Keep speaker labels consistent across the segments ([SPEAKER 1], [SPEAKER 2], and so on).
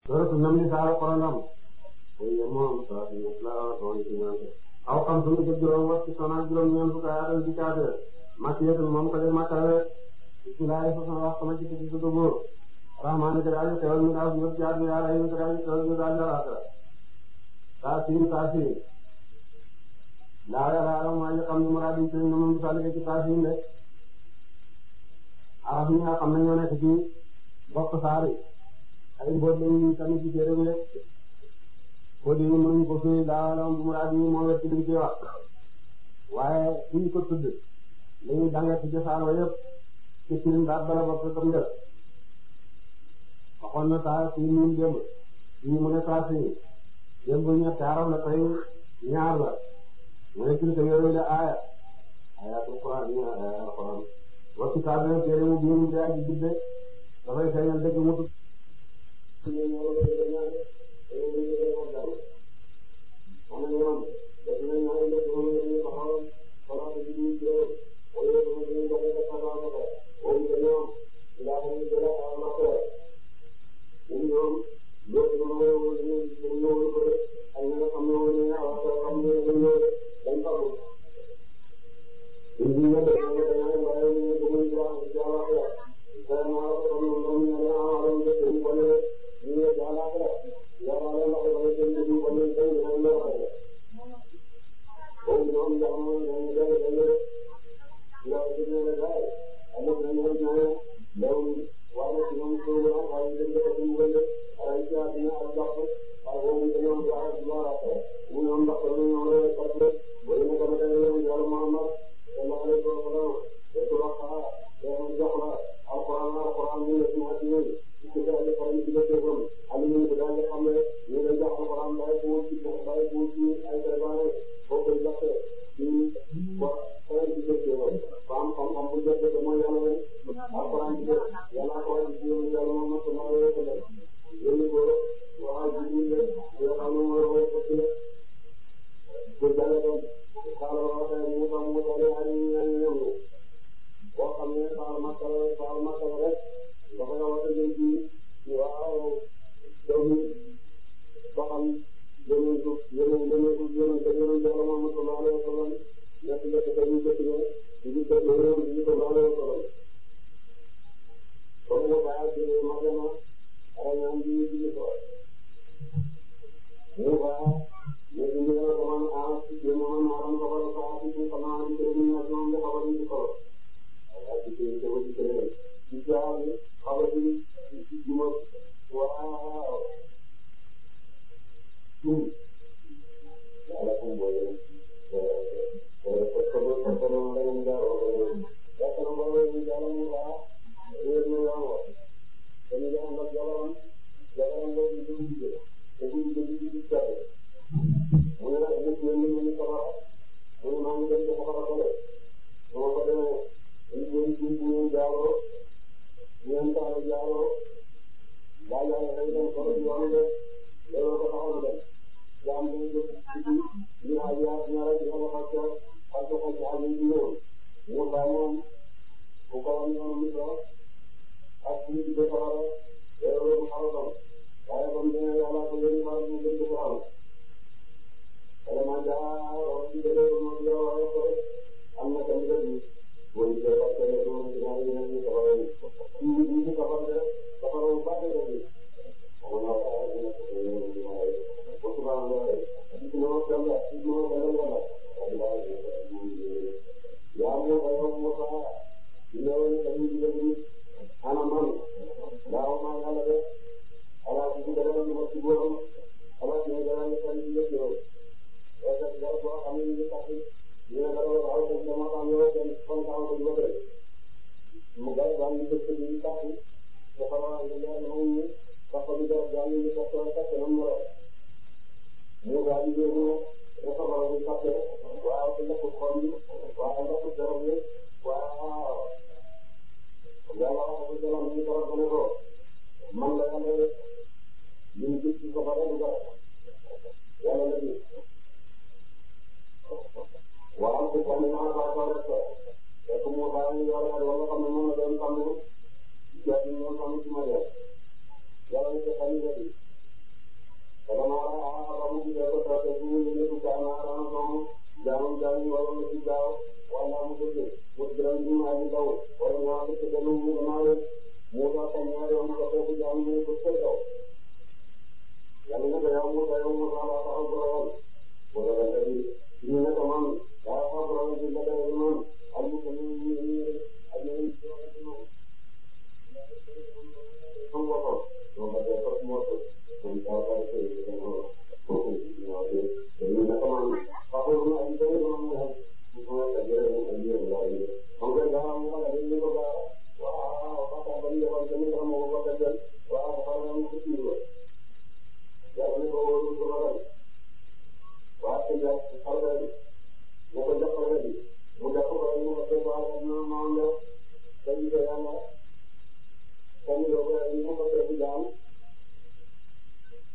[SPEAKER 1] suratu namli saar xorondom oye moom saa si ñett la toon ci ñante aw xam sunu jëg juróom wax ci sonal juróom ñeent fukk aatan ci kaate makkiyatul moom ko de makkale bismillahi façon wax sama ci ci sudu góor rahmaani ko daal xewal mi daal ñëpp jaar mi daal ayni ko daal xewal mi daal jalaata saa siin saa siin laa yàlla mooy xam ni muraad yi sëriñ na moom misaal ci saa siin de arab ñi nga xam ne ñoo nekk ci bokk saari ay mboot lañu tamit ci téere bi boo dee mënuñ ko fii laa la muraad yi moo wet ci liñ ci wax waaye suñ ko tudd lañuy danga ci cosaan wa yëpp ci firim baat bala bokk tam def waxoon na saa si ñun démb fii mu ne saa si démb ñetti arab la tey ñaar la mu ne tilka yooyu la aaya ayatul quran ñu ayatul quran wa kitaabin téere mu biir mu dee aji jibbe dafay feeñal dëgg mu tudd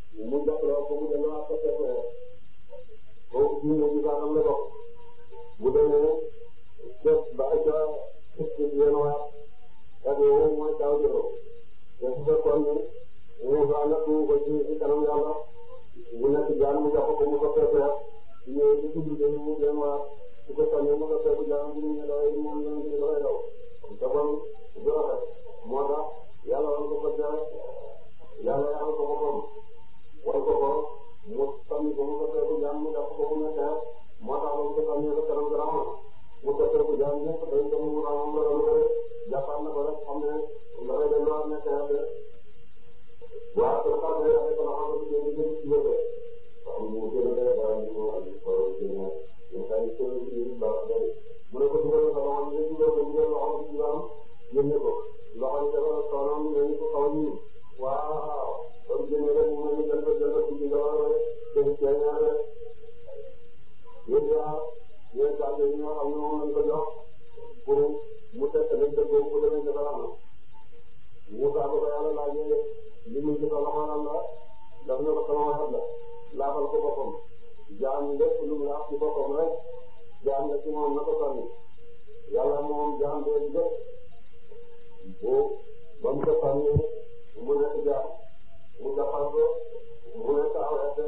[SPEAKER 1] mu jàppaloo ko mu delluwaat ko fekkee kooku ci mu ci baaxam la bokk bu demee def ba ay ca ci yenn waat ak yow mooy taw jëloo te su fekkoon ni Moussa nag mu ko ci ci kanam yàlla mu nekk jaan mu jàpp ko mu ko fekkee ñëw ci ci biir mu yenn waat su ko sànnee mu ko fekk jaan bu ñu dawee moom ñu ngi dafay daw te bon du rafet moo tax yàlla wan ko ko jare yàlla yàlla ko boppam wan ko ko mu sànni ko mu ko fekk jaan mu jàpp ko mu nekkee moo tax ba mu ko sànnee ko kanam garaama mu ko fekk jaan ñëpp day dem mu raamam la doon koy jàppaat na ko rek xam ne dafay delluwaat nekkee de waaw te sax day rafet ko xam ne ñu ngi ci yëge xam mu gën a day dara ñu wax ko ci ne ñu kay ko ci ba day mu ne ko dugal ko xam ne dugal ko dugal loxo ci baam yënne ko loxo yi dafa toonam ñu ko xaw ñu waaw kon génne rek mu ne jël ko jël ko ci dara rek te ci ñaare yéen yaa yéen saa yi ñoo xam ne moom lañ ko jox pour mu test lañ dëggoo ko demee ca dara Moussa ba ko yàlla laajee li muy jëfandikoo loxo lan la daf ne ko sama waxat la laafal ko boppam jaam lépp lu mu laaf ci boppam rek jaam la ci moom na ko sànni yàlla moom jaam bee jëpp bu ba mu ko sànni mu nekk jaam mu jàppal ko mu nekk aw ete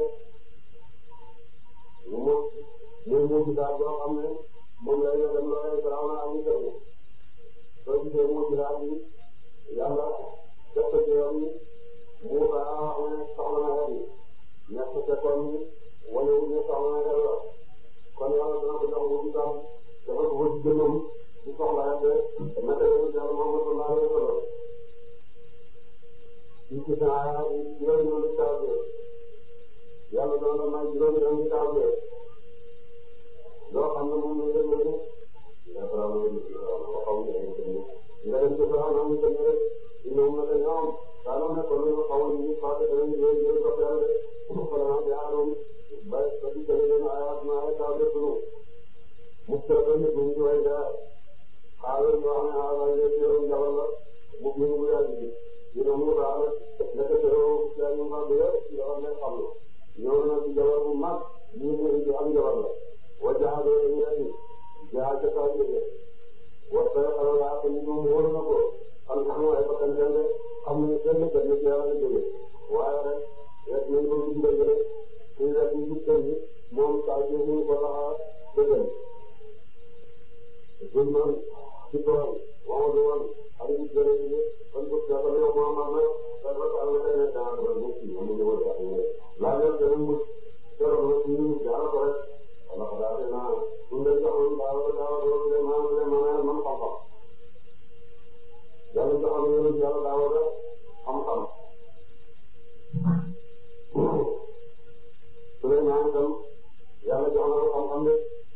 [SPEAKER 1] mu muy mujj daal boo xam ne moom lay nga dem looy garaaw na am ñu tënk soo gisee mujj daal bi yàlla def ko ci yoon yi Moussa wax ne soxla na xel yi nekk ca kon wane wu ñu soxla na xel la kon yàlla dana ko jox mujj daal dafa ko ci jëmmam di soxla xel de naka la ñu yàlla moom sallallahu alayhi wa sallam ci ci saa juróomi yoon di taw bi yàlla dana la may juróomi yoon di taw bi loo xam ne moom la ñu yëngu dafa am lu ko xaw ma yëngu nga dem ci saa naa ñu ko ñëwee ñoom nag ñoom daanaka nekkoon nañu xaw ma ñu fàtte dañuy ñëw ñëw ba pare de vraiment jaaroon ba ba ci jëlee leen ayaat na ay taw de sunu mu tëdd ba nit ñi way daa xaaral yoo xam ne xaaral yëpp yow njabal la mu bind bu yàgg bi dina mu daal nekk te yow yaa ñu faa bi yëpp njabal lay xam la ñëw na ci njabal bu mag ñu ngi ci am njabal la wa jaadoo dañuy andi jaa ca saa jógee wa sa xala laa ko ñu moom wóor na ko xam nga xam ay bakkan kenn xam ne kenn kenn ci yàlla la jógee waaye rek rek nañ ko ci dëgg rek suñu rek ñu gis kenn moom saa ji ñu ko tax a dëggal suñ man ci tool Mamadou woon ak ñu jëlee ci kon ko ca ko yow Muhammad na sa ko ala ay na daa ko mu ci mu ñu wala ñu la leen gën mu jëro na ci ñu jaar ko rek ala ko daal na ñu leen joxoon daal daal do le man le man man xam-xam yàlla joxoon ñu yàlla daaw da xam-xam Souleymane itam yàlla jox na ko xam-xam de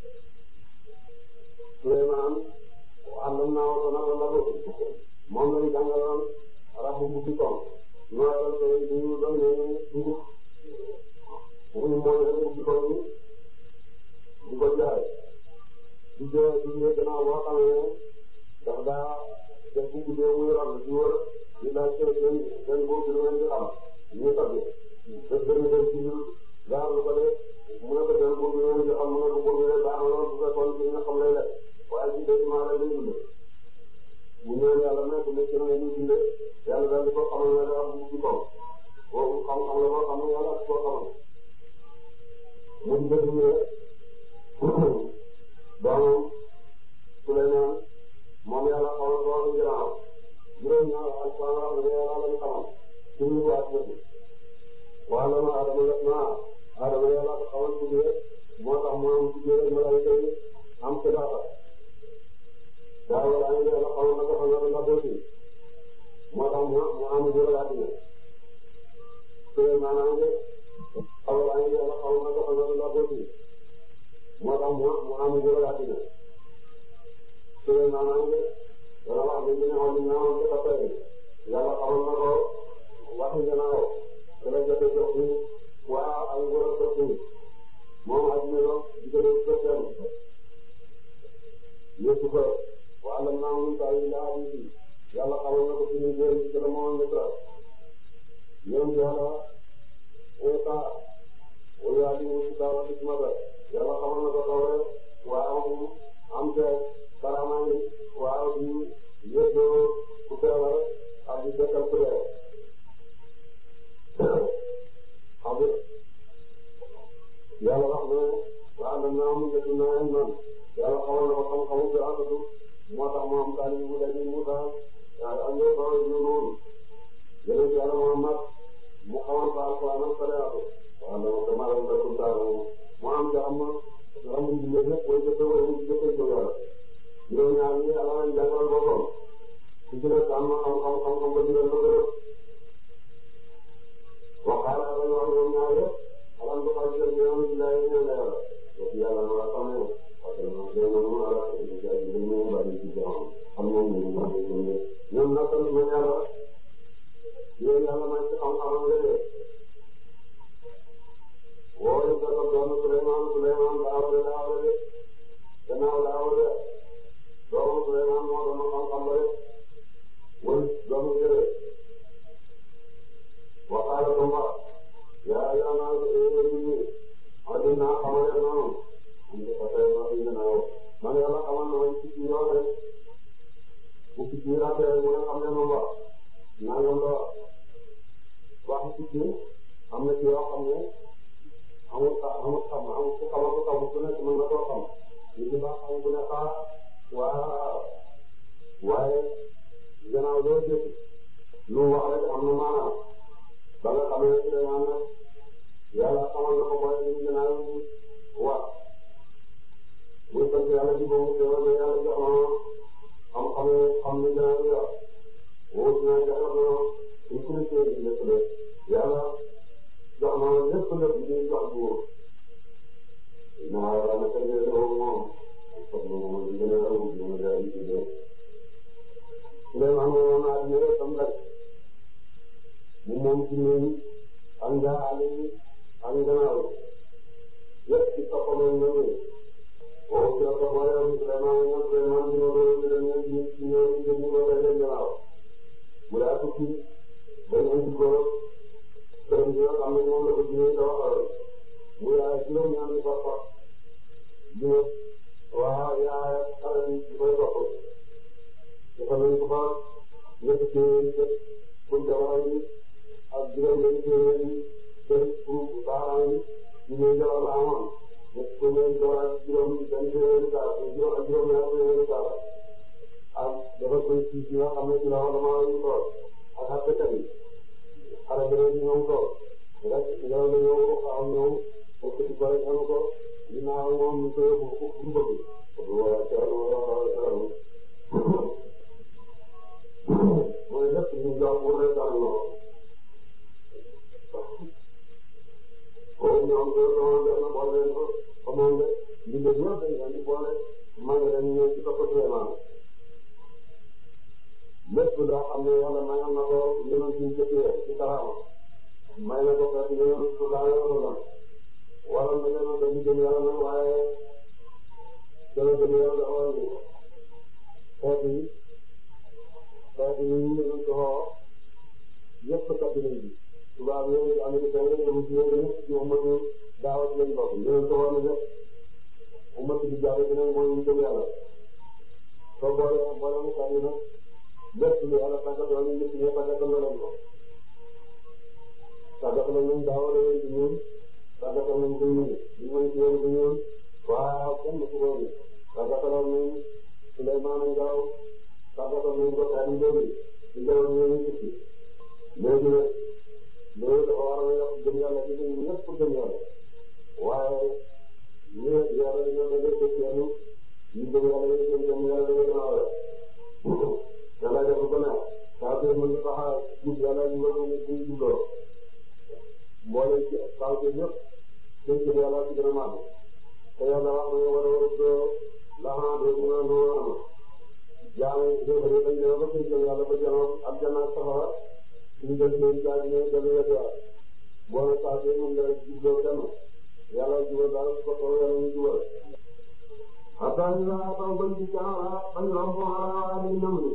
[SPEAKER 1] Souleymane àndam naa ko nag la ko moom lañu jàngaloon rabu bu ci tool nooyal ko ñu doon ne dugub muy mooy rek bu ci tool bi di ko jaay di jël di jël gannaaw boo xam ne daf daa def bu guddee muy ram di wër di laaj seen seen seen boobu di leen di xam ñu tagge def benn benn ci biir gaar lu ko de mu ne ko seen boobu di leen di xam mu ne ko boobu de baax na lool bu fekkoon ci nga xam lay lekk waaye ci des maa lay dund mu ñëw yàlla may ko nekk na muy dundee yàlla daal di ko xamal ne daal bu ci kaw boobu xam-xam la boo xam ne yàlla ko xamal mu di ko dundee doomam Souleymane moom yàlla xamal ko wax ginnaaw juróom ñaar alquran wax ne yàlla lañ xamal ci ñu ko ak bëgg wala ma adama def naa adama yàlla ko xamal tuddee moo tax mu am tuddee rek malaayika yi am xibaar daaw la ñu yàlla xamal na ko xam na la dooti moo tax mu mu am juróom àddina Souleymane am de xamal la ñu yàlla xamal na ko xam na la dooti moo tax mu mu am juróom àddina Souleymane am de dana wax ne ñu ne xool ñu naan ko tey yàlla xamal na ko waxi gannaaw te la jotee jox bi waa ay ngóor ak jox bi moom àddina la di ko def soppeem yëpp ko waa lam naa mun taw yi laa bi yàlla xamal na ko suñu jël ci dara moo nekk ñoom yàlla Muusa wala yaa ngi wuti daaw ak ismata yàlla xamal na ko tawre waaw am te karama yi waaw di yëddoo ku feebar ak di dekkal ku dee xam nga yàlla wax ne waaw dañ naa am njëkk naa leen noonu yàlla xamal na ko xam-xamu bi àndatu moo tax mu am taali bu daje Muusa ak yow ba ñu noonu yeneen yàlla Muhammad mu xamal ko alquran ak sariatu waaw dama ko maanaam dëkk daal mu am nga xam nga xam nga lépp booy jëfee wala ñu jëfee ko yàlla ñoom ñaar ñi yàlla lañ jàngal boppam su ci nekk am na xam-xam xam-xam ba digal na ko def waxaala dañu wax ñoom ñaar yëpp alam ko fay jël ñoom ci lay ñëw la yàlla donc yàlla na la xam ne parce que ñoom ñoo ñoo ala ci jaay ñu ñu bari ci jaam xam moom ñu ñu ñu ñoom nag tamit ñu yàlla yéen yàlla may ci xam-xam nga dee woo ñu ko doon Souleymane Souleymane Daawuda Daawuda gannaaw Daawuda doomu Souleymane moo doon xam-xam ba de wëy doomu jëre waxaala ko mba yaa yaa naa ko éyee nit ñi adina xamale noonu am de fatay ma fi gannaaw man yàlla xamal na ma ci ci yoon rek bu ci ci rafet mu ne xam ne moom ba nangam la wax ci ci am na ci yoo xam ne amul amul xam amul ku xamal ku xamul ku nekk mën na koo xam li ci baax xam ku ne xaar waa waaye gannaaw loo jëf lu wax rek am na maanaam ba nga xam ne Souleymane nag yàlla xamal na ko mooy li gannaaw wax muy sant yàlla ci boobu teewal na yàlla jox na xam-xam xam ni gannaaw yor wóor na jox na une commission bi nekk la yàlla jox na lépp lépp li ñuy jox buur naa la na ko jëlee loolu moom parce que moom li gën a raw li mu daa yi tuddee Souleymane moom naa dina rek am rek mu moom ci ñun ak ngaa àll yi ak gannaaw yëpp ci toppam ak ñoom yi waaw ci la ko boole woon Souleymane ñoom Souleymane ñu doon ñu doon ñu ñu ñu ñëw ñu jëm ñu doon leen gannaaw mu daa tukki ba ñu indi ko këram gi nga xam ne moom la ko jiwee da waxal mu yaay juróom ñaari papa jiw waaw yaay xale bi di koy topp dafa nañ ko fa ñetti téeméeri kër pour jabar yi ak juróom benn téeméeri kër pour baaraam yi ñu ñëw jabar la amoon ñetti téeméeri jabar ak juróom benn téeméeri kaar juróom ak juróom ñaar téeméeri kaar ak dafa koy ci ci nga xam ne ci la wax dama ñu toog ak àttekat yi xale beneen bi ñoom toog rek yow la ñëw xaw ñëw pour que ci bëri xanu ko ginnaaw moom ñu koy yóbbu fu mu bëgg waaw Thierno waaw Thierno mooy lépp ñu jox pour rek daal ñoo ko ñoom ñoo doon def na boole leen ko xamoon nga liggéey ñëpp dañ leen di boole maa ngi leen ñëw ci topp Souleymane lépp loo xam ne yàlla mayoon na ko yéen ci jëkkee ci karaama may na ko fekk yéen su laa yor la wala na leen a dem jëm yàlla nag waaye dana jëm yàlla dafa war a ñëw xeet yi xeet yi ñu ngi ko xoo yëpp kat nañ bi tubaab yooyu américain yi dem ci yooyu yëpp ci ummatu daawat lañ bokk ñu ko war a def ummatu bi jàll bi nag mooy ñu jëm yàlla soo boole boole mu kat yi nag lépp lu yàlla tàggatoo ñu nit ñi tàggatal na leen ko tàggatal nañ daaw rek ci ñun tàggatal nañ ko ñun ñu ngi ci yéen ci ñun waaw kenn ku ko ñu tàggatal nañ Souleymane Ngaraw tàggatal nañ ko Kani Ndéli ci jamono ñu ngi ci léegi nag loolu dafa war a yokk gëm yàlla ci ñun ñëpp pour gëm yàlla waaye ñu yàlla dañoo da ngay def yenn ñu gëm yàlla dañuy gëm gëm yàlla dañuy gën a war yàlla def ko ne saa see mën tax a jub yàlla ñu war a ñu jubloo mboole ci saa see yëpp seen jëm yàlla ci gën a màgg te yàlla wax na war a war a doo laxanaa doo mën a noo am jaam yi dañ dañ ñëw ba seen jëm yàlla ba janoon ak jannaat safara ñu def leen jaaj ne dañu wetwaat boo ne saa see mën nga jubloo kenn yàlla jubal daal su ko toll yàlla ñu jubal hatta ila taw bañ ci caara bañ rombo ala ni namri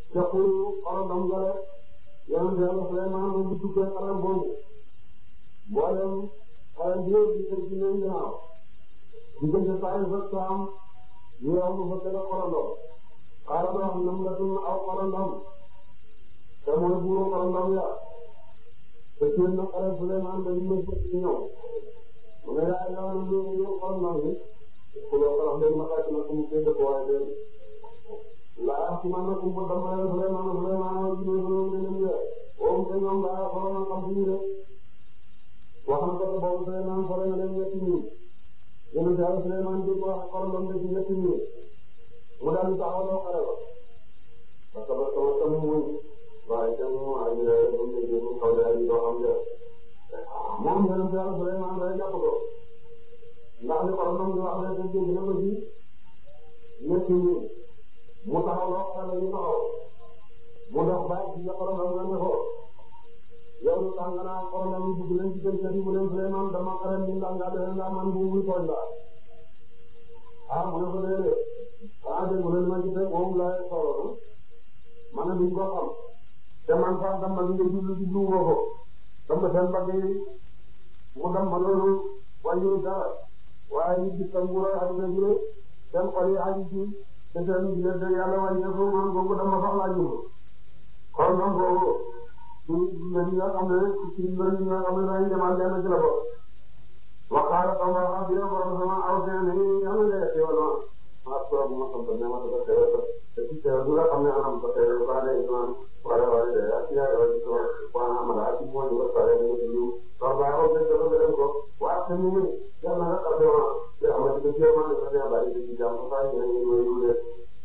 [SPEAKER 1] yaqulu xolam dam gare yonent yàlla Suleymaan mu duggee xaram boobu mboolem xale bi yëpp di ko ci leen ginnaaw diggante saa yu fekk am ñu am lu fa gën a xorandoo xaaral wax nam la tun aw xorandom te mooy buuru xorandom ya te ci na xale Suleymaan dañu mën ci ñëw mu ne yaa yaa na ñu ñu xorandom yi ku loo xalam day ma xaati na ko mu koy dëkk waaye de laa ci man na kumpa dama leen Suleymaan Suleymaan wa ji ñu ñu ñu ñu woom te ñoom laa xoolal na xam ci ñu de wax na ko boobu Suleymaan xoolal na leen ñetti ñi yéen a Suleymaan di ko wax xorandom de ci ñetti ñi mu daal di taxawaloo xare ba parce que parce que sama muy waaye itam ay ay kaw daal di doo xam ne moom yéen a Suleymaan day jàpp ko ndax li xorandom di wax ne te dégg na ko ci ñetti ñi mu taxawaloo xare ba ñu taxaw mu dox bàyyi ci xorandom nga ne ko yow lu tax nga naan xorandom yi dugg leen ci kër kër yi mu leen Suleymaan dama xare ni ndax nga def ndax man bu muy tooñ la ah mu ne ko déedéet ah dégg nga ma gis rek moom laay soxla man de duñ ko xam te man sax dama li nga jublu jublu woo ko dama seen mbagg yi mu dem ma loolu wàññiwul dara waaye ñu gis sa nguur ak sa nguur seen xol yi aju ci te seen diggante yàlla wàññeeku man boobu dama soxlaa jublu xool man boobu ci mbir yi nga xam ne ci mbir yi nga xam ne dañuy demal lenn ci la ko waxaala sama wax bi borom sama aw seen yi yàlla nga yegg yow maa soo bu ma sant ne ma dafa teewal ko te ci teewal bi nga xam ne anam ko teewal ko ane islam wala wala de ak yaa yow ci sama wana amala ak mo ñu ko pare ñu ci ñu so ba ko de ko de ko wa te ñu ni yàlla nga xabe ma te am ci ci ma ne ko bari ci jam ko fa ñu ñu ñu ñu de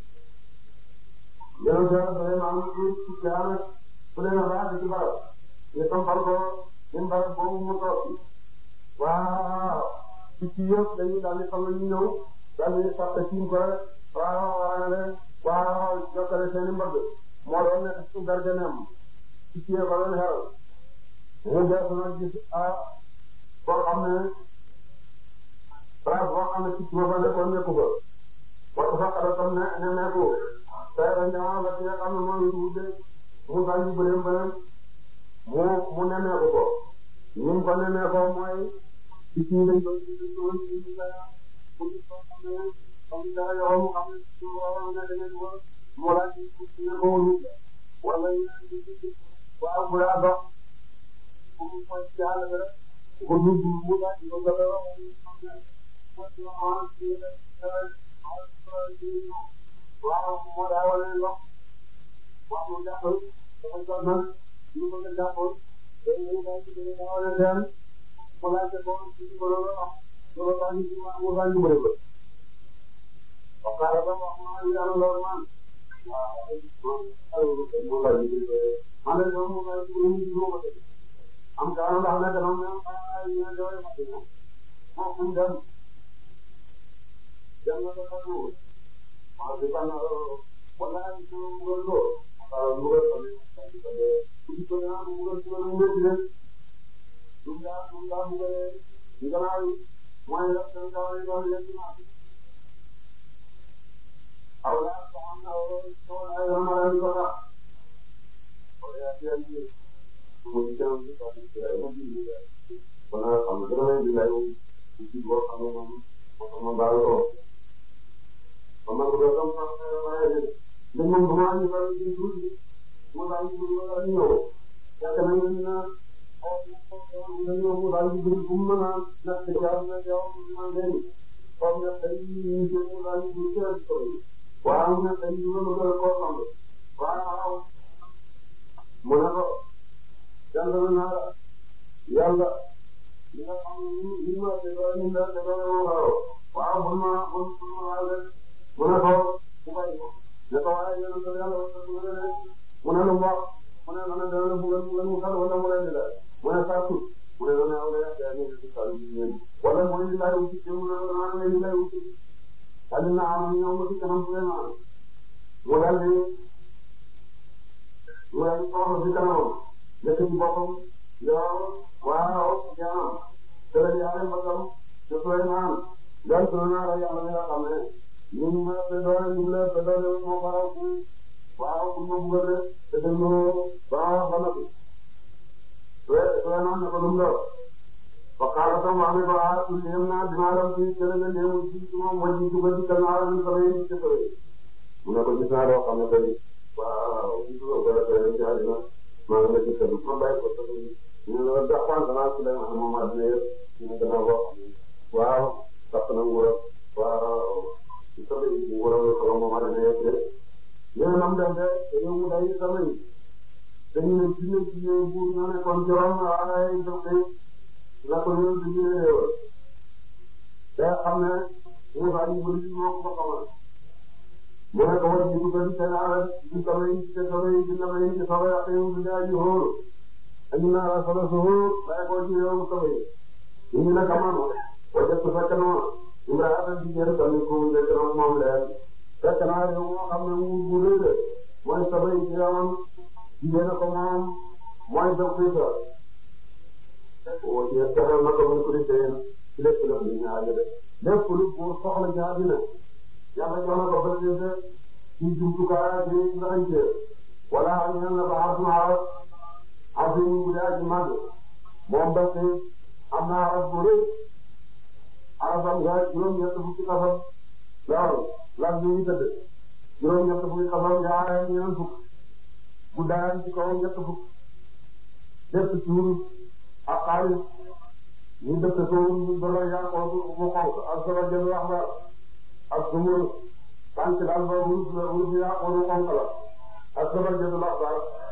[SPEAKER 1] yow ja da ma am ci ci jaana ku ne na ba ci barab ñu tam fal ko ñu barab boobu mu toog waaw ci ci yëpp dañuy daal di xam ne ñu ñëw daal di sax ci ko waaw waaw leen waaw jokkale seen i mbëgg moo doon nekk ci garganeem ci ci ko leen xeral mu def nag gis ah koo xam ne place boo xam ne ci ma fa nekkoon nekku fa wax fa xara tam ne ne nekku tey dañ ñëwaat la ci nga xam ne moom it wute mu daal di bëreem bëreem mu mu nemmeeku ko ñu ko nemmeekoo mooy ci ci dañ ko ci ko ci comme ça yow mu xam ne su waroon a demee ko moo laaj ci ne ko wóolu wala waaw bu yaa dox bu mu mooy ci àll bi rek ko du mu laaj ko gaba waaw moo daa wane ndox wax mu jàppal dafa jot nag ñu ko nga jàppal day ñëw daal ci dina daa wane leen mu laaj ko ci ko loolu wax loolu tax ñu mu laaj ñu bëri ko waxtaan ba wax ma yàlla lool man waaw man de moom mu ngi leen di ko def am kaa ndax nag dama mel ay ñu ne doole ma dina moom fu mu dem dem na ko ko waaw di ban wala ay ñu mu ngi lo waaw mu ngi ko ni ko na mu ngi ko mu ngi leen du nga du nga mu ngi ni gannaaw mooy la seen kaw yi doon leen awla am na ay ramala ko ka wala ya ni mo ni jam ni ka ni ya ni wala am na dara ni lay ci bo xam na mo mo ba ko mama ko do tam fa ay ni mo mo ni ba ni du mo la ni mo la ni yo ya ka ni na o mo la ni du mo na na te ja na ja mo na ni ko na tay ni mo la ni du ko waaw mu ne tey jii moom la ko xam waaw mu ne ko jàngal naa la yàlla li nga xam ne nii ma te doon ñu daal te doon ma waaw waaw bul ma bul bul ma laal rek mu ne ko mu bàyyi ko ne ko waaye yéen a ko yàlla mu ne lu mu wax mu ne ma ne dana la bugal bugal mu xal wala mu leen di daal mu ne saa suuf mu ne dana aw rek yaa ngi ci saa yu wala mooy li lay wuti te mu ne dana li lay wuti Aliou naa am ñoom ba ci kanam vraiment mu daal di mu daal di soxla ci kanamam nekk ci boppam yow waaw jaam te la yàlla mbagam te Souleymane daal di naa la yàlla nga xam ne ñun ma te doole ñu la te doole moo ko raw fu waaw fu ma bëgg rek te dem ba ba noppi Souleymane ne ko lu mu doon ba xaaral tam wax ne ko ah yéem naa dinaa dem ci kër nga néew ci moom mooy ci dugal ci kër naa leen sama yéen ci kër mu ne ko gis naa loo xam ne tey waaw gis nga ko defee ci àddina maa ngi la ci kër ma bàyyi ko sax ñu ne la daxwaan danaa ci dem moom àddina yëpp ñu ne danaa boo xam ne waaw sax na nguuram waaw ci sama yi nguuram la ko moom àddina yëpp de yéen nam dem de dañoo mu day sama yi dañu ne ci ne ci ne bu ñoo nekkoon ci rom ay def kay la ko ñëw di ñu réewal te xam ne Moussa ñu bëri moo ko xamal mu ne ko war ñu dugal seen alal ci sama yi ci sama yi ci sama yi ci sama yàq yi di daal di hóor añu naa la solo su hóor bàyyi ko ci réewu sama yi ñu ngi nag amoon wajat su fekk noonu Ibrahima ci jël tamit ku njëkk na moom leen fekk naa réew moo xam ne nguur bu rëy la mooy sama yi ci amoon jigéen ko moom mooy def kuy sa woo ci teral na ko muy ko di seen ci lépp la ñu ñaari de lépp lu buur soxla ci àddina yàlla jox na ko bëccëg ci jumtukaay bi ndax ñu wala ñu ne ba arsu aras arsu ñu bu dee ci màgg moom ba tey am na aras bu rëy arasam nga juróom-ñett fukki xasam loolu lan ñu ngi tëdd juróom-ñett fukki xasam yaa ñeneen fukk bu daan ci kaw ñett fukk lépp ci wurus ak xaalis ñu def ko ñu doon yaa ko mu xonk ak sama jënd wax ba ak sumul tànk daal ba wurus la wurus yaa ko mu xonk la ak sama jënd wax ba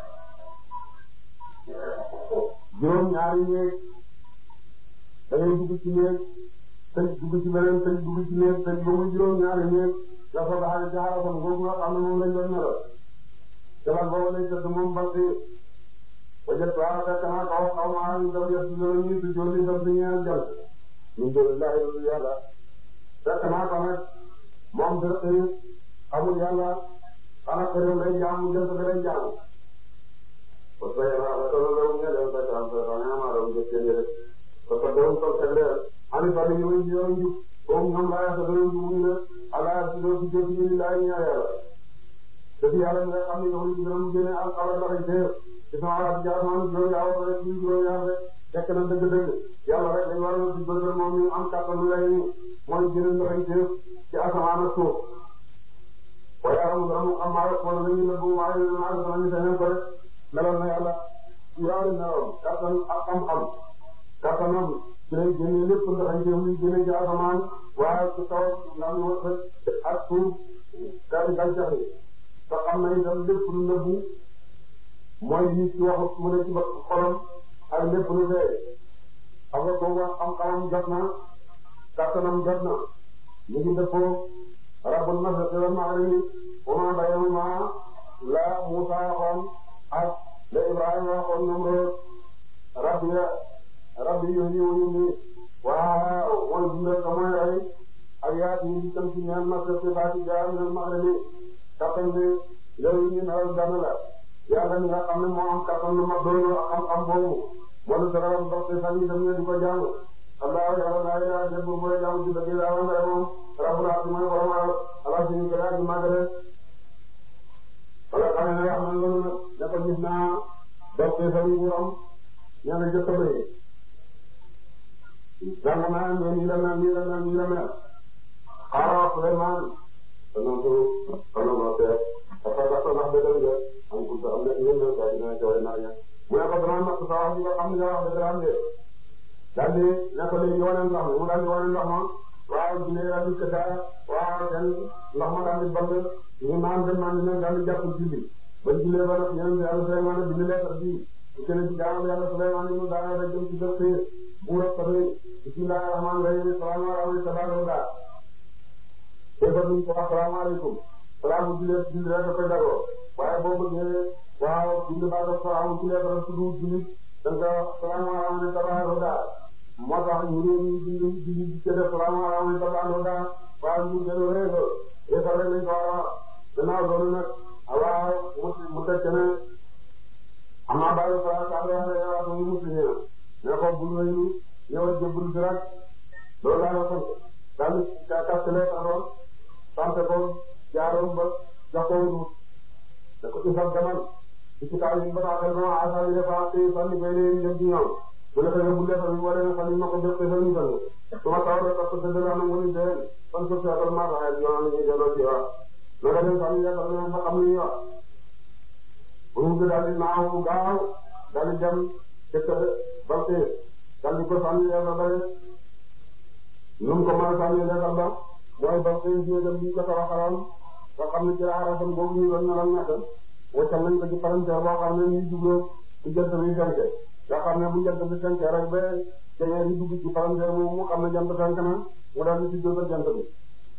[SPEAKER 1] juróom ñaari néeg da ngay dugg ci néeg tëj dugg ci beneen tëj dugg ci néeg tëj ba muy juróom ñaari néeg dafa baax ci xarafam boobu nga xam ne moom lañ doon melal jabal boobu lay tëdd moom bant yi wajat waa fekk naa kaw xaw ma ñu def yëpp ñu ñu si jolli def di ñeel jal ñu jël laay lu yàlla fekk naa ko nag moom dërëq yi xamul yàlla xanaa ko réew lay jaamu jël ko lay jaamu parce que yàlla la ko la ñu dem fekk am ko xana ma ram jëf ci rek parce que doon ko teg leer ani fa ñu ñu yoon ju ko ñoom la ya ko doon ju ñu ala ci do ci jëf ñu laay ñaan yàlla dëgg yàlla nga xam ne yow ñu gën a génne alxames la koy teew ci sama wàllu jaaraama juróom yaa war rek ñu juróom yaa rek fekk na dëgg-dëgg yàlla rek dañu war a di bëgg moom ñu am kàttan lu lay nii mooy génne la koy teew ci asamaan ak suuf waaye am nga mu am maa rek wala dañuy nëbbu waaye naa def nañu seen ko rek meloon na yàlla yaari meloon kàttan ak xam-xam kàttanam ci lay génne lépp nga koy teew muy génne ci asamaan waaye ci kaw ndax ñu wër ak suuf kàddu gàncax yi te xam na itam lépp lu nëbbu mooy li ci wax mu ne ci ba xolam ak lépp lu fee xam nga kooku xam-xamam jot na kàttanam jot na ñu ngi dëppoo rabbul mashriqi wal maghribi wa ma baynahuma la Musa waxoon ak la Ibrahima waxoon Namrud rabbi rabbi yuhyi wa yumiit waaw mooy dundal ka mooy rey ak yaa ci di tam ci ñaan mashriqi baati jaa min al maghribi kattan bi loolu ñu naan benn la yàlla mi nga xam ne moo am kattan lu mag doon xam-xam boobu moo lu dara ndox te sax ñu dem ñu di ko jàng Allah yàlla laa ilaaha illa huwa mooy jàng ci dëgg yàlla nga moom rabbul arsi mooy borom ala suñu ko daal di màggale wala xam ne wax na loolu nag ne ko gis naa ndox te sax ñu am ña nga jëkk bay jàng naa ne nii la mel nii la mel nii la mel xaaral Suleymaan danañ ko xanaa ma seet dafa dafa ndax dëgg la am ku am na yéen ñëw saa dina joxe naa ña mu ne ko dama natt sa wax ji nga xam ne wax dëgg la am de daal di ne ko léegi wane ndox mi mu daal di wane ndox ma waaw dina daal di kër daa waaw den ndox ma daal di band ñu naan dem naan dina daal di jàpp julli ba jullee ba nag yéen yàlla Souleymane bind lettre bi bu kenn ci jaamu yàlla Souleymane ñu daal di dem ci dëkk buur ak pare bismillahir rahmanir rahim salaamaaleykum tabaaraka te ba duñ ko wax salaamaaleykum salaamu jullit jullit rek da koy dagoo waaye boo bëggee waaw bind baa def salaamu jullit rek tudd jullit da nga salaamaaleykum tabaaraka moo tax ñu ngi ñu bind jullit ci def salaamaaleykum tabaaraka waaye ñu gën a réer réer rek lañ ko war a gannaaw loolu nag waaw mu mu tëj ne am naa bàyyi ko ak ak yàlla wax muy muslim ne ko bul wéyu ñëwal jëbbul si rek loolu laa la sant daal di ka kastale taxoon sant ko jaaroon ba jox ko wut da ko isab demal ci ci kaw yi ba taxal no asa yi defa te sànni bay leen jëm ci ñoom bu la ko yóbbulee fa ñu boole nga xam ne ma ko jot te fa ñu fan su ma taw rek parce que dëgg la am na mu ni dee fan suuf si atal maa ko xayma yoon nañu delloo ci wax naka dem xam ne yaakaar naa fa xam ni wax bu mu daal di naaw gaaw daal di dem dëkk Balté daal di ko sànni yàlla bare nu mu ko mën a sànni lekkal ba mooy Balté ñu dem ñu ko tawaxaloon nga xam ne ci arasam boobu ñu doon naral ñett waccal nañ ko ci palanteer boo xam ne ñu jubloo ci jant bi fenk nga xam ne bu jant bi fenk rek ba jañee di dugg ci palanteer moom mu xam ne jant fenk na mu daal di ci jógal jant bi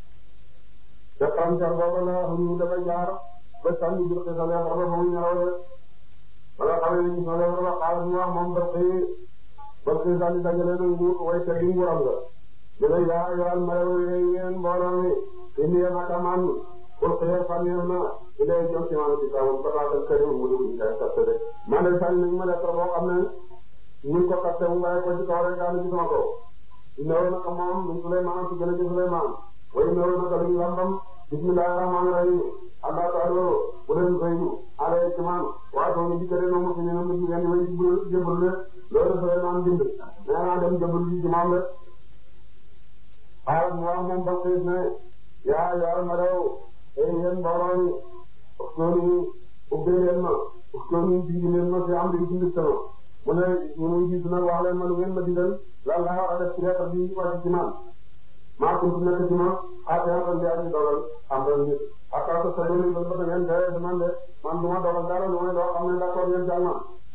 [SPEAKER 1] te palanteer boobu la ñu dafa jaar ba sànni biir xisal ya ba ba mu ñaraw de wala xam ne ñu soo leen ba xaaral mu wax moom Balté Balté daal di dajale na nguur way te di nguuram nga jële yaa yoal marew yéen mbooloo mi indi yéen ak amaan pour xëy fànneef na di lay jëm ci maanaam ci kawam pataatal këriñ mu dugg ci kay capté de man de sànni nañu ma lettre boo xam ne ñu ko capté mu bàyyi ko ci kaw rek daanu ci sama kaw innahu naka moom min Sulaymaan ci gën a ci Sulaymaan wa innahu naka luñu lambam bismillahir rahmanir rahim allah ta'ala bu leen rëyu alay ci man waaye doo ñu dikkate no musi ne mu ci ngeen way jëbal le loolu Sulaymaan bind nee naa dem jëbal ji ci moom de xaaral mu wax moom ba xiis ne yaa yaa ma rew ay yéen mbooloo mi uskoni ubbee leen ma uskoni digi leen ma fi am di ci mbir sama mu ne ñu muy gis nag wax leen ma lu ngeen ma digal lan laa war a def ci lettre bi wàcc ci man maa kuntu nekk ci ma xaatee xam ne aji dogal am na nit ak ak sa yéen ba ba ngeen dee de man de man du ma dogal dara lu may loo xam ne d'accord ngeen jàll ma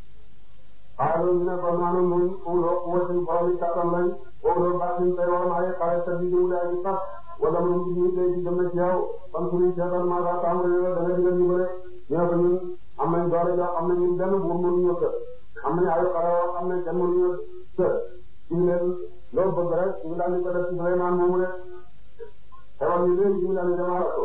[SPEAKER 1] xaaral ñu ne kon maanaam muy uloo wëcc borom yi kattan lañ uloo baatin tey war na ay xaare sa biir wala ay sax wala mu ngi nii tey jii dem na ci yow fan suñuy seetal maa daa tàmbali yow da nga digal ñu bëre ñoo ko ñun am nañ doole yoo xam ne ñun benn buur mënuñu kër am nañ ay xare yoo xam ne kenn mënuñu kër ñu leen loo bëgg rek ñu daal di ko def ci Souleymane moomu de xewal ñu léegi ñu daal di demal ko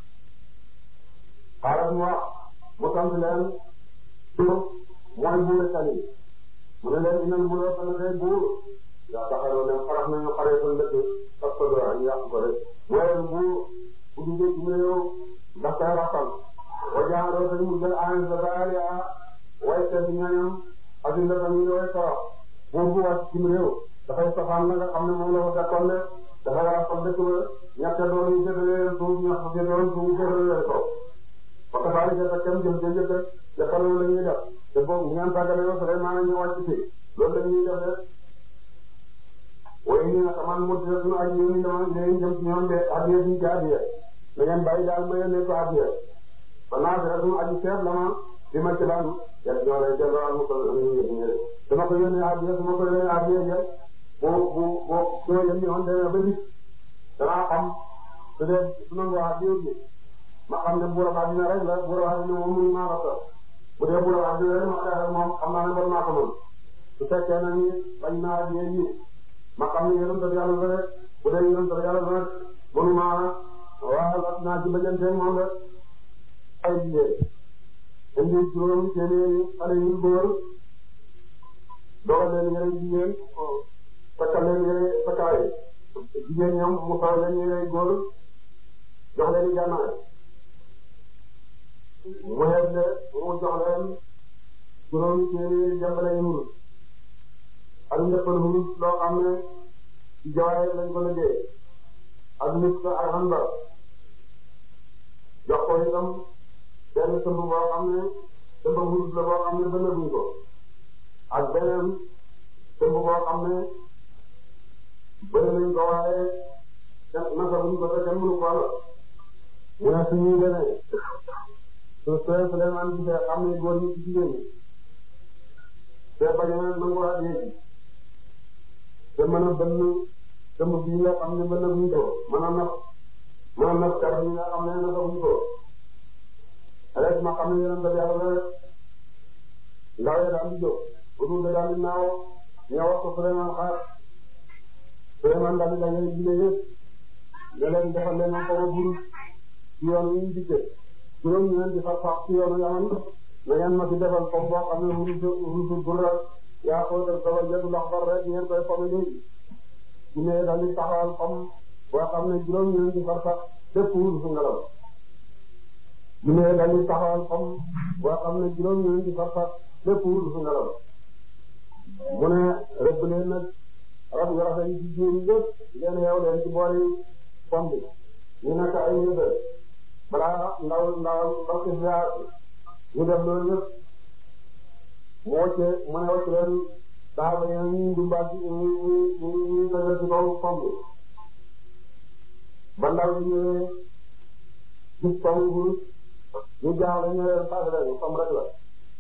[SPEAKER 1] xaaral mu wax mu sant leen tur mooy buur Sali mu ne leen dinañ buur a fan kay buur yaa taxawoo leen xarax nañu xaree ko ndëkk parce que doo ñu yàq ko rek mooy bu bu duggee ci réew ndax kay rafal wa jaaroo te mu jël aan sa baali a way seet ñañam ak indi la ñu way torox buur bu wàcc ci réew dafay safaan la nga xam ne moom la ko fekkoon de dafa rafal dëkk ba ñàkk doon ñu jëlee suuf ñàkk ci doon suuf jëlee ko parce que daal di jënd kenn jëm jëm jëm defal loolu la ñuy def te boobu bu ngeen tàggalee ba pare maanaam ñu wàcc ci loolu la ñuy def de waaye ñu ne xamal mu dina suñu aji yéen dama leen jëm ci ñoom de adiya bi ci adiya da ngeen bàyyi daal ma yónnee ko adiya ba naa dara suñu aji seet la ma bi ma ci lan yàlla ñoo lay delloo ak mu ko dama ko yónnee adiya su ma ko yónnee adiya ja boo bu boo soo yónnee woon demee ba nit danaa xam su dee su nangu adiya bi ma xam ne buura ba dina rek la buura ba dina moom mënu maa ko toog bu dee buura ba dina rek ma xeex ak moom xam naa ne war naa ko mën su fekkee na ni bañ naa adiya yi ma xam ne yéen a ngi yàlla rek bu dee yéen a ngi yàlla rek mënuma waaw naa ci bëjanteeg moom rek ay jigéen indi juróomi téeméeri xale yu góor dogal leen yére jigéen takkal leen yére takkaay jigéen ñoom mu sol leen yére góor jox leen i gànnaay mu xeeb le mu jox leen juróomi téeméeri jàmbale yu ak njëkkal wurus loo xam ne ci jawaay lañ ko liggéey ak nit ko ak xandar jox ko itam benn tëmb boo xam ne tëmb wurus la boo xam ne bënnaguñ ko ak beneen tëmb boo xam ne bëri nañ ko waaye naka buñ ko te kenn mënu ko la mu ne suñuy demee su sooy Souleymane gisee xam ne góor ñi ci jigéen ñi te bañ a nangu ak yéegi te mën a bënn tëmb bii nga xam ne bënn buñ ko mën a naf mën a naf kàr yi nga xam ne naka buñ ko rek ma xam ne yeneen daf yàlla rek ndaw yi daal di jóg bu dul daal di naaw ñëw wax ko Souleymane xaar Souleymane daal di dajale jigéen yëpp ne leen defal leen ko ba buru ci yoon wi ñu dikkee juróom ñu leen di far fax ci yoonu yaman na ngeen ma ci defal comme boo xam ne ruusu ruusu burra yaa ko def dama jël ndox bar rek ngeen koy fomm léegi ñu ne daal di taxawal comme boo xam ne juróom ñu leen di far fax lépp ruusu ngelaw ñu ne daal di taxawal comme boo xam ne juróom ñu leen di far fax lépp ruusu ngelaw mu ne rëbb leen nag rab yu rafet yi ci jiw yi yëpp leen yeew leen ci boori pom bi ñu nekk ay yëgal balaa ndaw ndaw ndaw ci ziar ñu def loolu yëpp mu wàcce mu ne wàcce leen saaba yi ñu dumbaat ci ñu ñu ñu ñu dajal ci kaw pom bi ba ndaw yi ñëwee gis pom bi ñu jaaxle ñu leen fàtte leen pom rek la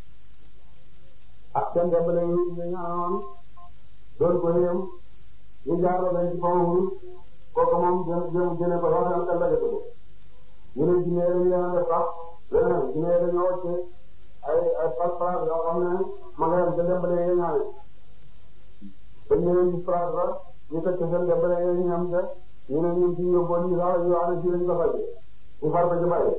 [SPEAKER 1] ak seen jàmbale yi ñu ñaanoon doon ko yem ñu jaarale leen ci pom bi kooku moom jë jë jëne ko wax seen kàlla jënd ko ñu ne jinne yi ñu def sax leneen jinne yi dañoo wàcce ay ay pas-pas yoo xam ne ma nga yem ca jàmbale yi ñaane dañ leen di phrase la ñu teg ci seen jàmbale yi ñu am ca ñu ne ñun ci yóbboo ñu sax ñu wax ne ci lañ ko faj ñu far ko ci bàyyi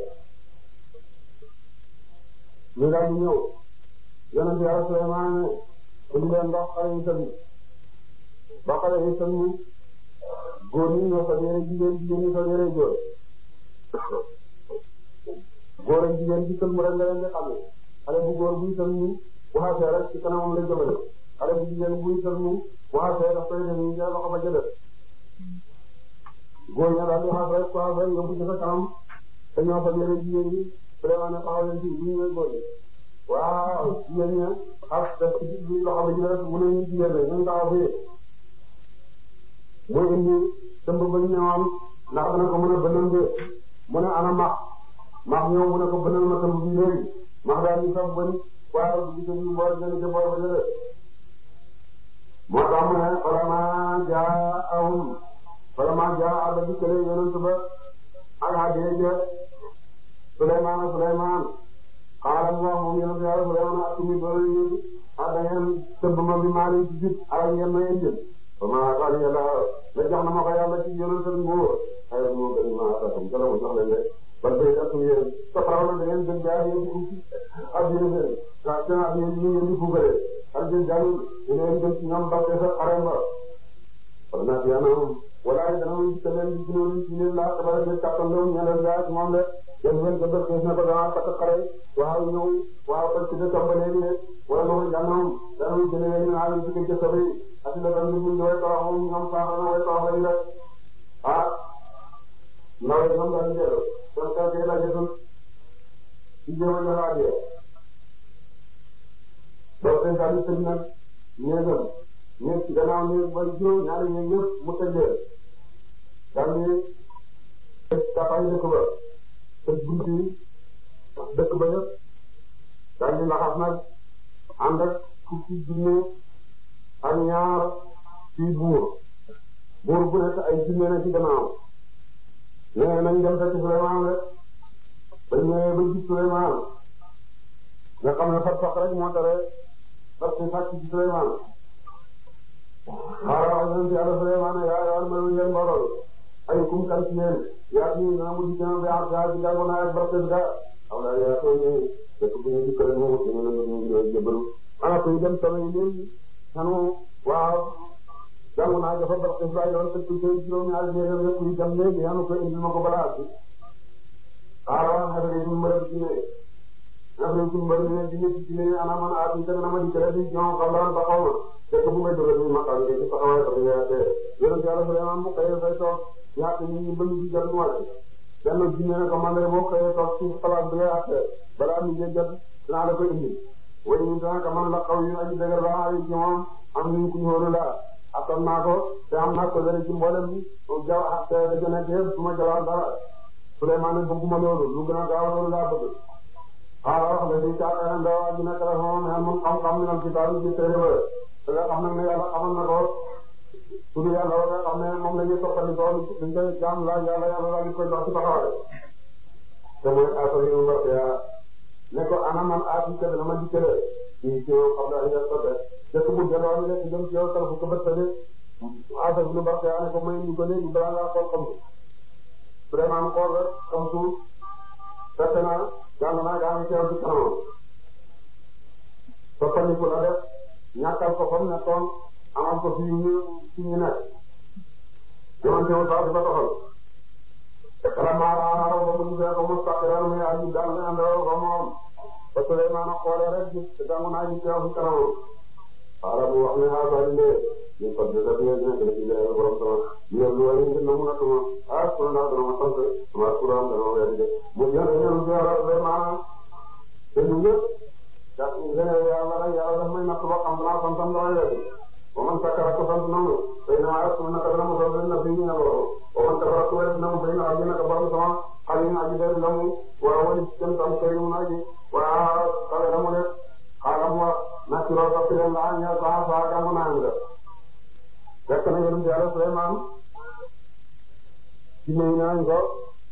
[SPEAKER 1] ñu daal di ñëw yonent Yàlla Suleymaan ne indi leen ndox xale yi tamit ba xale yi tamit góor ñi ñoo fa yére jigéen jigéen ñi fa yére góor góor ak jigéen ci sëlmu rek nga leen di xamee xale bu góor buy sëlmu bu xasee rek ci kanamam la jëmale xale bu jigéen buy sëlmu bu xasee daf koy def nii ca loxo ba jëlee góor ña daal di xas rek ko xas rek yóbbu ci sa kanam te ñoo fa yére jigéen ñi vraiment ne taxaw leen ci bu ñu ñëwee góor ñi waaw jigéen ña xas def ci loxo ba jëlee mu ne ñu jigéen la ñu taxaw fii muy indi tëmb ba ñu ñëwoon ndax dana ko mën a bënal de mu ne ana max max ñëw mu ne ko bënal ma tëmb bi léegi max daal di sax bëri waaye bu gisee ñu boor gën ca boor ba jëlee moo tax mu ne vraiment jaa awum vraiment jaa àll bi kële yonent ba ak hadiya ja Suleymaan Suleymaan xaaral mu wax moom yonent Yàlla Suleymaan ak mi doole yi ah da ngeen tëmb ma bi maa leen ci gis ak ngeen ma indil vraiment daal yàlla la jox na ma ko yàlla ci yonent ak nguur ay moo gën ma attaquam ca la mu jox leen rek ban tey ak yéen soxla na da ngeen gën jaar yéen dugg ci ak yéen seen ndax seen ak yéen ñu ngeen di fugalee ak yéen jàllul ñu leen gën ci ñoom bàqee sa xarem ba wala naa yaa naa wala ay dana mu ci leen di gënoon ci leen laa tabara de kàttan doom ñeneen gaa ci moom de yéen ngeen ko def na ko dama takk xare waaw ñëw waaw parce que tàmbalee ni wala loolu jànnoom dana mu jëlee ñu naa leen ci kër jëkkër yi ak la dañ ñu way torox moom ñoom sax na way torox lañu rek ah ndaw yi ñoom daal di jël kon kay kay la jëtul ci jéem a joxaatee donc dañ daal di tëj nag ñeegam ñeeg ci gannaaw ñeeg ba juróom ñaari ñeeg yëpp mu tëjee daal di tëj kapay dëkk ba tëj bunti dëkk ba yëpp daal di laxas nag ànd ak fukki junne ak ñaar ci buur buur bu nekk ay junne na ci gannaaw nee nañ dem fekk Souleymane rek ba ñëwee ba gis Souleymane nga xam ne fat fat rek moo tere fat si fàcc ci Souleymane xaaral wax nañ ci yàlla Souleymane yaa yaa ma yéen mbooloo ay kum kan ci yéen yaa ci dana mu di gën a baax gaa ci gàllankoor naa ak barke bi gaa xam naa yaa soo ñëwee dëkk bu ñu dikkale moom dañu ne ñu ngi jébbalu ana kuy dem solo yi léegi xanu waaw jàng naa dafa baax te fay yoon te ku ci juróom-ñaari jéego yëpp kuy dem léegi xanu ko indil ma ko balaa bi xaaral wax nga ne ñu mbër ci ne nga xam ne suñu mbër mi ne ci nekk ci ne ana man ah ñu na ma dikkale di ñoom xam daan ba xaw ma fekk bu may jógee nii ma xam ne ci taxawaay dafa yaa tee yonent yàlla Suleymaan mu xëyee fay toog ñaata nit ñi bëgg di jot mu wàcc benn jinne ne ko man de boo xëyee toog ci place bi ngay àttee balaa mi ngi jot dinaa la ko indi waaye ñun daanaka man la xaw yu aji dëgër ba ay ci moom am nañu ku ñëwoon la attan naa ko te am naa ko dara ci mboolem jaw ak te da gën a dee du ma jawal dara Souleymane bëgguma loolu lu gën a gaaw loolu laa bëgg xaaral wax la di caaka ndaw ak dina kala moom xel moom xam-xam ñu ci taal ci téere ba te nga xam nag ne yàlla xamal na ko tudd yàlla wa nga xam ne moom la ñuy toppandi ko dañ koy jaam laaj yàlla yàlla laa ñu koy jox ci taxawaay te mooy affaire yu mbar ne ko ana man aati kebe na ma dikkale ci ci yow xam naa yàlla sobe dëkk bu delloo ni rek jëm ci yow tal fu ko bët tëddee affaire bi lu mbar ne ko may ñu ko léegi balaa ngaa xool xam vraiment xool rek comme suuf fekk naa jàng naa gaa ngi teew ci kanamam soppandiku la def ñàkkal ko fam nekkoon amal ko fi ñu fi ñu nekk jamante wu sax di ko doxal kala maaraaraw ba mu gisee ko mustaqiran muy aji dal ne andoo ko moom ba Souleymane xoolee rek gis te dangu naa ji teew ci kanamam xaaral mu wax ne ah saa yu ndee ñu ko def yéen nekk na ci jaay borom sama yéen lu wàññi ngir nangu na sama ah su ndax dana ma sant sama kuréel dana ma wér de mu ñëw dañu leen ziara vraiment te ñu ñëpp daa ngeen yàlla rek yàlla daf may natt ba xam naa santam dama wér wa man sakara ko sant nangu tey na maa su naka dana mu sant na fi ñu ne loolu wa man sakara ko wér nangu tey na aji naka borom sama xale yi aji day lamu war a wali jëm tam tey mu aji waa kawe na mu def xaaral wax naa ci loolu topp leen laa ñëw saa saa gàmm naa nga fekk na yéen yàlla Suleymaan ci nuyu nañ ko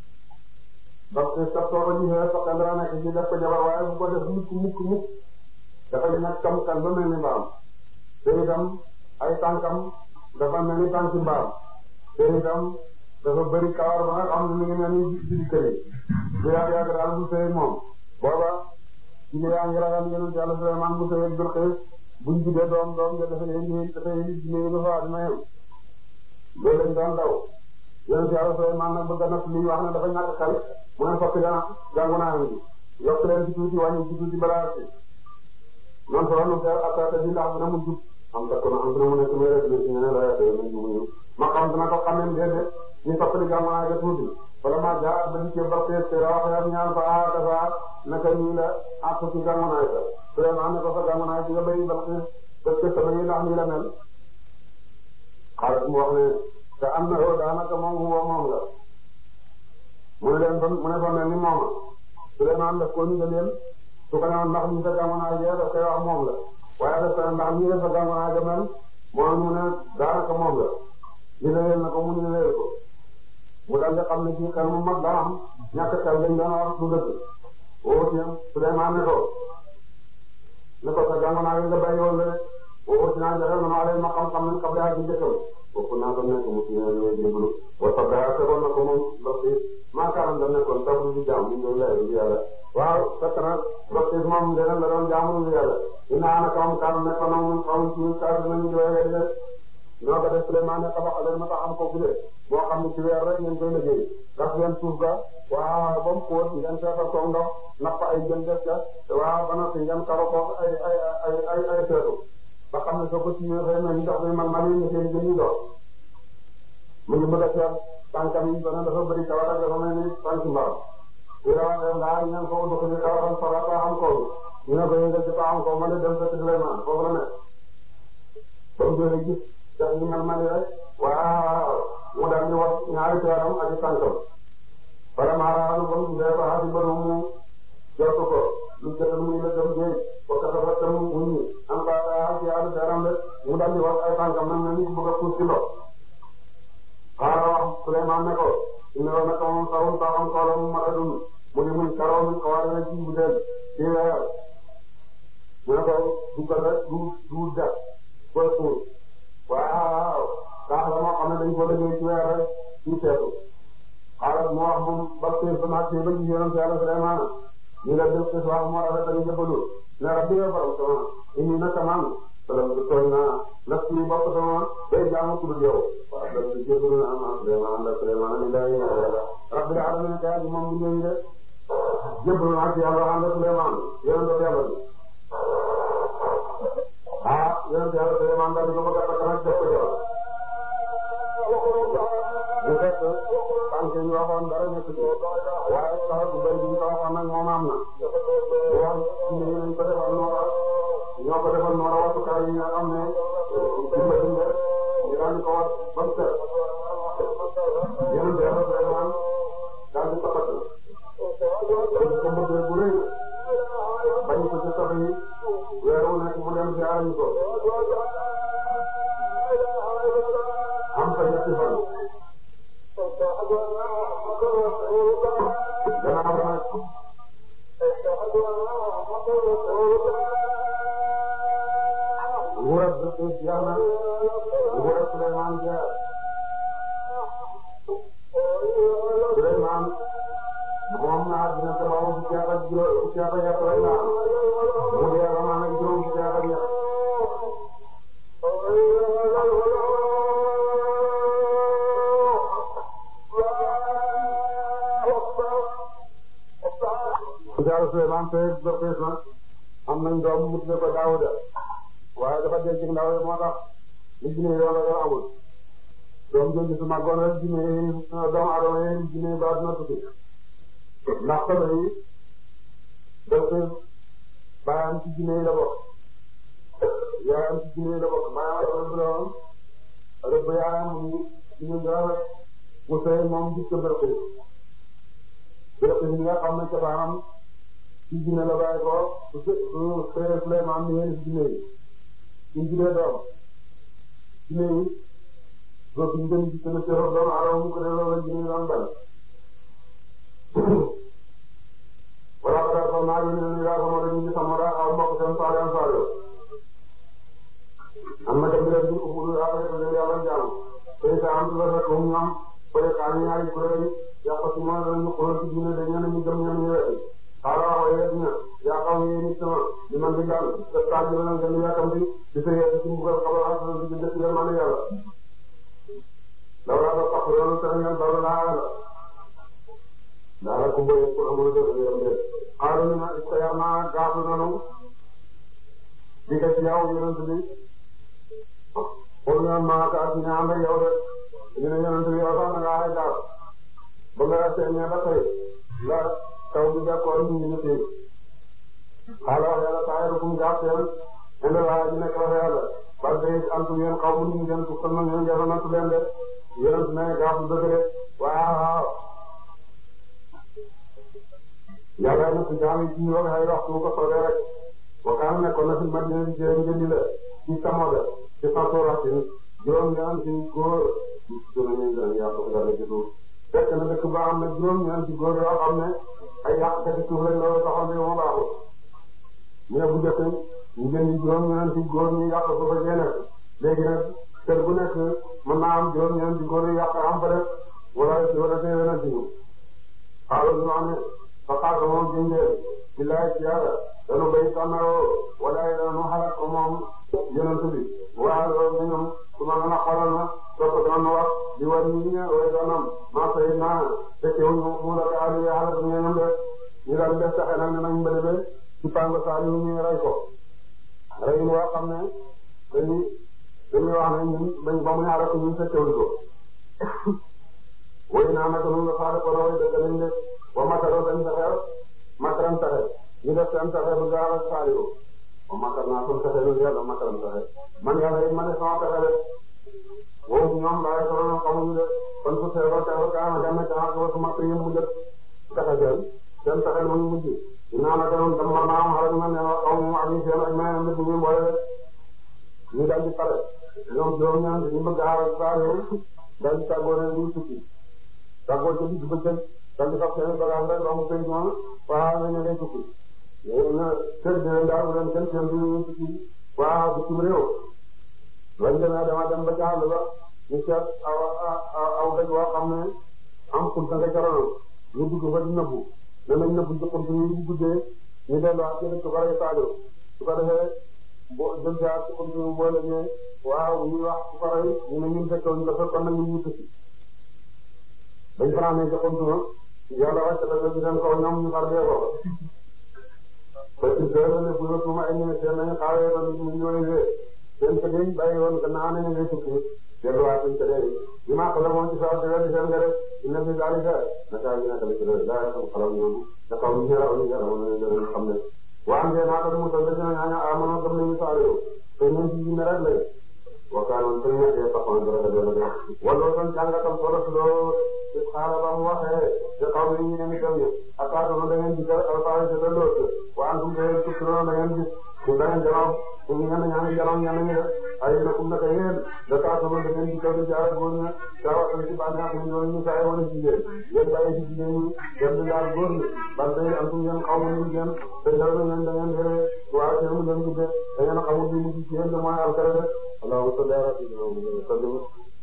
[SPEAKER 1] parce que sa soo ko gisee sa dara nekk ci def ko jabar waaye bu ko def mukk mukk mukk dafa nekk kam kan ba mel ni mbaam te itam ay tànkam dafa mel ni tànki mbaam te itam dafa bëri kawar ba nga xam ne mi ngi mel ni ci kër yi bu yàgg yàgg daal bu sëy moom booba ci ne yaa ngi ragal yéen yàlla Suleymaan bu sëy Bilqiis buñ judee doom doom ja dafa yéen dafa yéen jinne yi dafa dina yem loolu lañ doon daw yéen yàlla Suleymaan nag bëgg na li wax ne dafa ñàkk xel mu ne fokk gana gàngu naa ngi yokk leen ci tuuti wàññi ci tuuti balaa ci man solo nu fee attaque bi ndax dina mu jub am takk na am dina mu nekk may rek ci ñeneen la yàlla nañ ñu ma xam dina ko xamee déedéet ñu fokk di gàngu naa ga tuuti wala ma jaar ba ci ba fees te wax yam ñaan fa ah dafa naka nii la àpp ci gàngu naa ga Suleymaan ne ko fa gàngu naa ci nga bay ba parce que sama yi ndax nii la mel xaaral mu wax ne te am na yow daanaka moom woo moom la mu ne leen ba mu ne fa mel ni moom Suleymaan daf ko ñu leen su ko newoon ndax ñu sa gàngu naa ja daf koy wax moom la waaye daf ko ndax ñu sa gàngu naa ja mel moom mu ne daanaka moom la ñu ne leen na ko mu ñu leen ko mu daal di xam ne ci xel mu mag daa am ñàkk xel dañ doon wax du dëgg woo ci Suleymaan ne ko ne ko sa gàngu naa nga bàyyi woon rek woo ci naa joxe na leen ma xam-xam nañ xam daa ci jëkkal bokk naa ko nekk mu ci ne ñooy jébbalu wa sabda tegoon na ko moom ndox yi maakaaram da nekkoon tabu di jaam ñu ngi lay di yàlla waaw fekk na ndox yi moom dana la doon jaamu di yàlla ina ana kam kam nekkoon na mun xaw ci kaatu nañu di waye de ñoo ko def Suleymaan ne tabax leen ma tax am ko gudde boo xam ne ci weer rek ngeen koy liggéey gas leen suuf ga waaw ba mu xóot ngeen feesal ko ndox napp ay jën def ca waaw ba noppi ngeen karo ko ay ay ay ay ay seetu ba xam ne soo ko siwee fay mel ni ndox mi man man yi nga seen jën yi doon mu ngi bëgg a seet tànkam yi ba ne dafa bëri kawar ak dafa mel ni tànki mbaam di la waxee ndaa ñeen ko dox ni kawaram sara ta xam ko ñu ne ko yëngal ci ta xam ko ma ne dem fekk Suleymaan foofu la nekk comme doo gis dax ñu mel mali rek waaw mu daal di wax ñaari teeram ak i tànkam bala maaraanu bon bu dee ko xaasi ba mu jot ko lu jot mu ngi la dem géej ko ka dafa tam mu ñi am ba ci yàlla teeram rek mu daal di wax ay tànkam nag na ni bëgg a puus ci ndox xaara wax Suleymaan ne ko ina wa naka moom sawul ba xam koola mu mata dun mu ni muy karoo mi xawaare na ci bu del ci weer mu ne ko duggal rek du du def koy puus waaw kaax la moo xam ne dañ ko liggéey ci weer rek ci seetu xaaral mu wax moom ba tey ba naat ba ci yonent Yàlla Suleymaan ñu la def ci wax moo rafet dañu jëfalu ne rabbi nga borom sama indi naka man salam du tooñ naa naf ci bopp sama day jaamu ku dul yow waaw dam di jëfalu na am Suleymaan la Suleymaan ni lay yàlla rabbil alamin kay moom bu ñëw de jëfalu naa ci yàlla ànd Suleymaan yonent Yàlla bi ah yonent Yàlla Suleymaan daal di ko bëgg a takk nag def ko jabar bu fekk tànk yi ñu waxoon dara nekk ci waaye sax bu bëri bi ñu ko waxoon nag moom am na bu wax ci ñu nañ ko defal noora ñoo ko defal noora watukaay yi nga xam ne dimba dimba ñu daal di ko wat ba mu set yonent Yàlla Suleymaan daal di ko takk dañ ko bëgg bu rëy bañ ko ci sax yi weer wu nekk mu dem ziar ñu ko am fa ñetti fan gannaaw ba nag nguuram Bilqiis jeex na nguuram Suleymaan jeex Suleymaan moom naa dina ko wax fukki at ak juróom fukki at ak ñett rek la mu dee amaan ak juróom fukki at ak ñett Yàlla Suleymaan te Bilqiis nag am nañ doom mu tudde ko Daawuda waaye dafa dee ci ndaw yi moo tax li jinne yi wala dara amul doom jooju su màggoon rek jinne yi doomu adama yi jinne yi ba dina tukki ndax solo yi donc baayam ci jinne yi la bokk yaayam ci jinne yi la bokk baayam rëbb la woon rëbb yaayam mu jinne dara mu sëy moom gis ko bërëb yi bërëb yi nga xam ne ca baayam ci jinne la bàyyi ko su su sëy Suleymaan ni yéen ci jinne yi suñ juree doom jinne yi doo fi ngeen gis ne cëro doomu adama mu ko delloo la jinne yi doon bal wala ko daal naa yónni leen yaa sama dañuy gis sama daa aw mbokk seen saal yan saal am na dem leen bir ubudu yaa koy leen yàlla jaamu tey sa am la rek moom ñoom koy kaa ñaari kuréel yàq ci moom dañu xool ci diine de ñenn ñu gëm ñenn ñu wetti xaaral waaye yéen ña yaa xam ne nit sama li man di daal te saa ji la ngeen yaakam bi di sa yéen ci mbugal xabar ak di jënd ci yërmande yàlla lawla ba tax yoonu seen ngeen bala laa la daala ko boye ko amul do yam de xaaral ñu est-ce que yar naa gaafu nanu di ko ci yow yonent bi pour nga maa ka ak ñaan ak yow de ñu ne yonent bi yow sax na nga ay gaaf ba nga seeñee ba tey la taw bi d'accord ñu ñu ci xaaral yàlla saa yàlla kum gaaf seen indi laa ñu nekk wax yàlla parce que antu ngeen xaw mu ñu ngeen ko kon na ngeen ngeen nattu leen de yonent ne gaaf du dëgg de waaw yàlla na ci jaam yi ci ñu wax ay waxtu ko soobee rek waxtaan nekkoon na fi Madina di jëriñ njëndi la ci Samoda ci Fatou juróom-ñaar ci góor juróom-ñaar ci yàq ko dara ci suuf fekk na dëkk ba am na juróom-ñaar ci góor yoo xam ne ay yàq ci suuf lañ loolu taxaw ne moo baaxul ñu ne bu njëkk ñu jëndi juróom-ñaar ci góor ñu yàq ko fa génne léegi nag kër bu nekk mën naa am juróom-ñaar ci góor yu yàq am fa def wala wala teewee na ci ñu xaaral ñu am ne Fakkaat moom jëndee billaay ci yàlla danu bay tànnaroo wala danu xalaat ko moom yonent bi waaye loolu ñoom su ma mën a xoolal ma topp dana wax di war ñi ña way danam maa fay naa fekke wu ñu mu la ali xalaat ñu ñoom de ñu daal def taxe nag ne nañ mbëlebe ci pango saa yu ñu rey ko rey woo xam ne dañuy dañuy wax ne ñun bañ ba mu ñaare ko ñun fekkewuñ ko way naa naka nun la faade ko na way dëgg lañ de wa makaroo dañ taxew makaram taxe ñu def seen taxe bu gaaw ak saaliwu wa makar naa sun taxe lu yàlla makaram taxe man yàlla it ma ne sama taxe de woowu ñoom laay ko noonu xamuñu de kon su seeba teewa kaana ganna kaa ko su makk yëm mu jët taxe seen seen taxe lu mujj dinaa naka noonu damar naa am xarak na ne xaw mu ak ñu seen ak mayam nit ñu mboole de ñu daal di pare ñoom juróom ñaan ñu bëgg gaaw ak saaliwu daal di tàggoo ne duñ tukki tàggoo ca digg bëccëg daal di fab seen bagage rek romb penc moom waaw nga ñëw day tukki léegi nag kër gi leen daal bu leen kenn seen du tukki waaw bitim réew lañ demee dama dem ba jaaxle ba ñu seet aw aw daj woo xam ne am xunta nga jaroon ñu dugg fa di nëbbu danañ nëbbu ci xunta ñu bu guddee ñu delluwaat ci dëkk ba rek saado su ko defee boo jël jaar ci xunta ñu boole ne waaw ñuy wax su ko rey ñu ne ñun fekkewuñ ko fekkoon nañu ñu tukki dañ fanaanee ci xunta ma yàlla wàcc dafa ci seen kaw ñoom ñu far dee ko parce que dara ne bu ñu suma ay ñëwee seen nañu xaawee ba ñu ñëwee seen ko dañ bàyyi woon gannaaw nañu ngay tukki delluwaat suñ ko dee bi maa ko la moom ci saa si wér di seen nga def dina fi daal di fee naka ñu nekk la ci loolu daa xam xalam ñoom da xaw ñu ñëraw ñu ñëraw ñu ñu xam ne waa ngeen naa ko mu tal dañu ñaan amono gëm nañu saa yow te ñun ci ñu rek lay wakkaanoon dañu ñëkkee taxoon dara dara dara wala doon jàngatam solo loo ci xaala ba mu waxee te xaw ma ñu ne dem ñu attaque da ngeen di jël alpha de l'autre waa antum de tukki da ngeen gis ku da ngeen jaraw ku ñu ñaan ñaan jaraw ñaan ñu def ay na kum naka yéen da taatu da ngeen di jël jaar góor ña tawa ci bànneex ñu ñoo ñu saay wala jigéen yéen bàyyi ci jigéen ñi dem di jaar góor ñi ban day antum ngeen xaw ma ñu ngeen te dara ngeen da ngeen yore waa ci mu ngeen gudde da ngeen xamul li mu ci yéen mooy alkare de Allahu salli ala sayyidina Muhammad sallim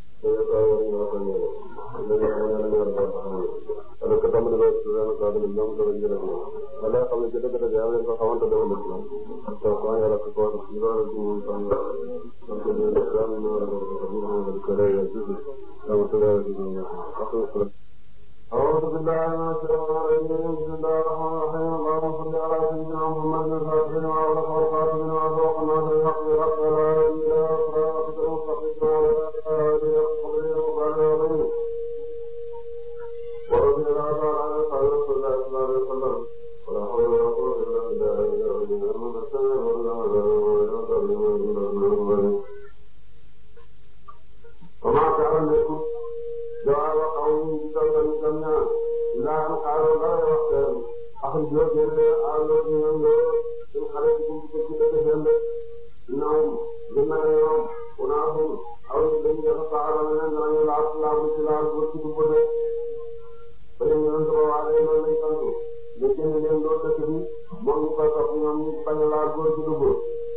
[SPEAKER 1] ala ko tamale ba subhanahu wa ta'ala ñoom do ñu def ala xam ne dëgg dëgg yàlla ko xamante do la ci to ko yàlla ko ko ñu do ci ñu tan ko ñu do tan ñu do ko la ya ci sama tala ci ñu ko أعوذ بالله من الشيطان الرجيم بسم الله الرحمن الرحيم اللهم صل على سيدنا محمد الفاتح لما أغلق والخاتم لما سبق الناصر الحق بالحق lépp jawar wa xaw ñu ci kaw dañu dem ñaan ndaa am xaaroo dara wax seen axul joo génne àlloo ñu ñoom loo suñ xale ci buntu ko ci dëkk seen de ñoom gën na ñoom unaasum aw ñu dañu def saxara na leen danañu laal laabu ci laal bu ci dubbo de ba ñu ñoom ko waale loolu lañ santu ñu génn leen loo dëkk bi moom ñu koy topp ñoom ñu bañ a laal góor ci dubbo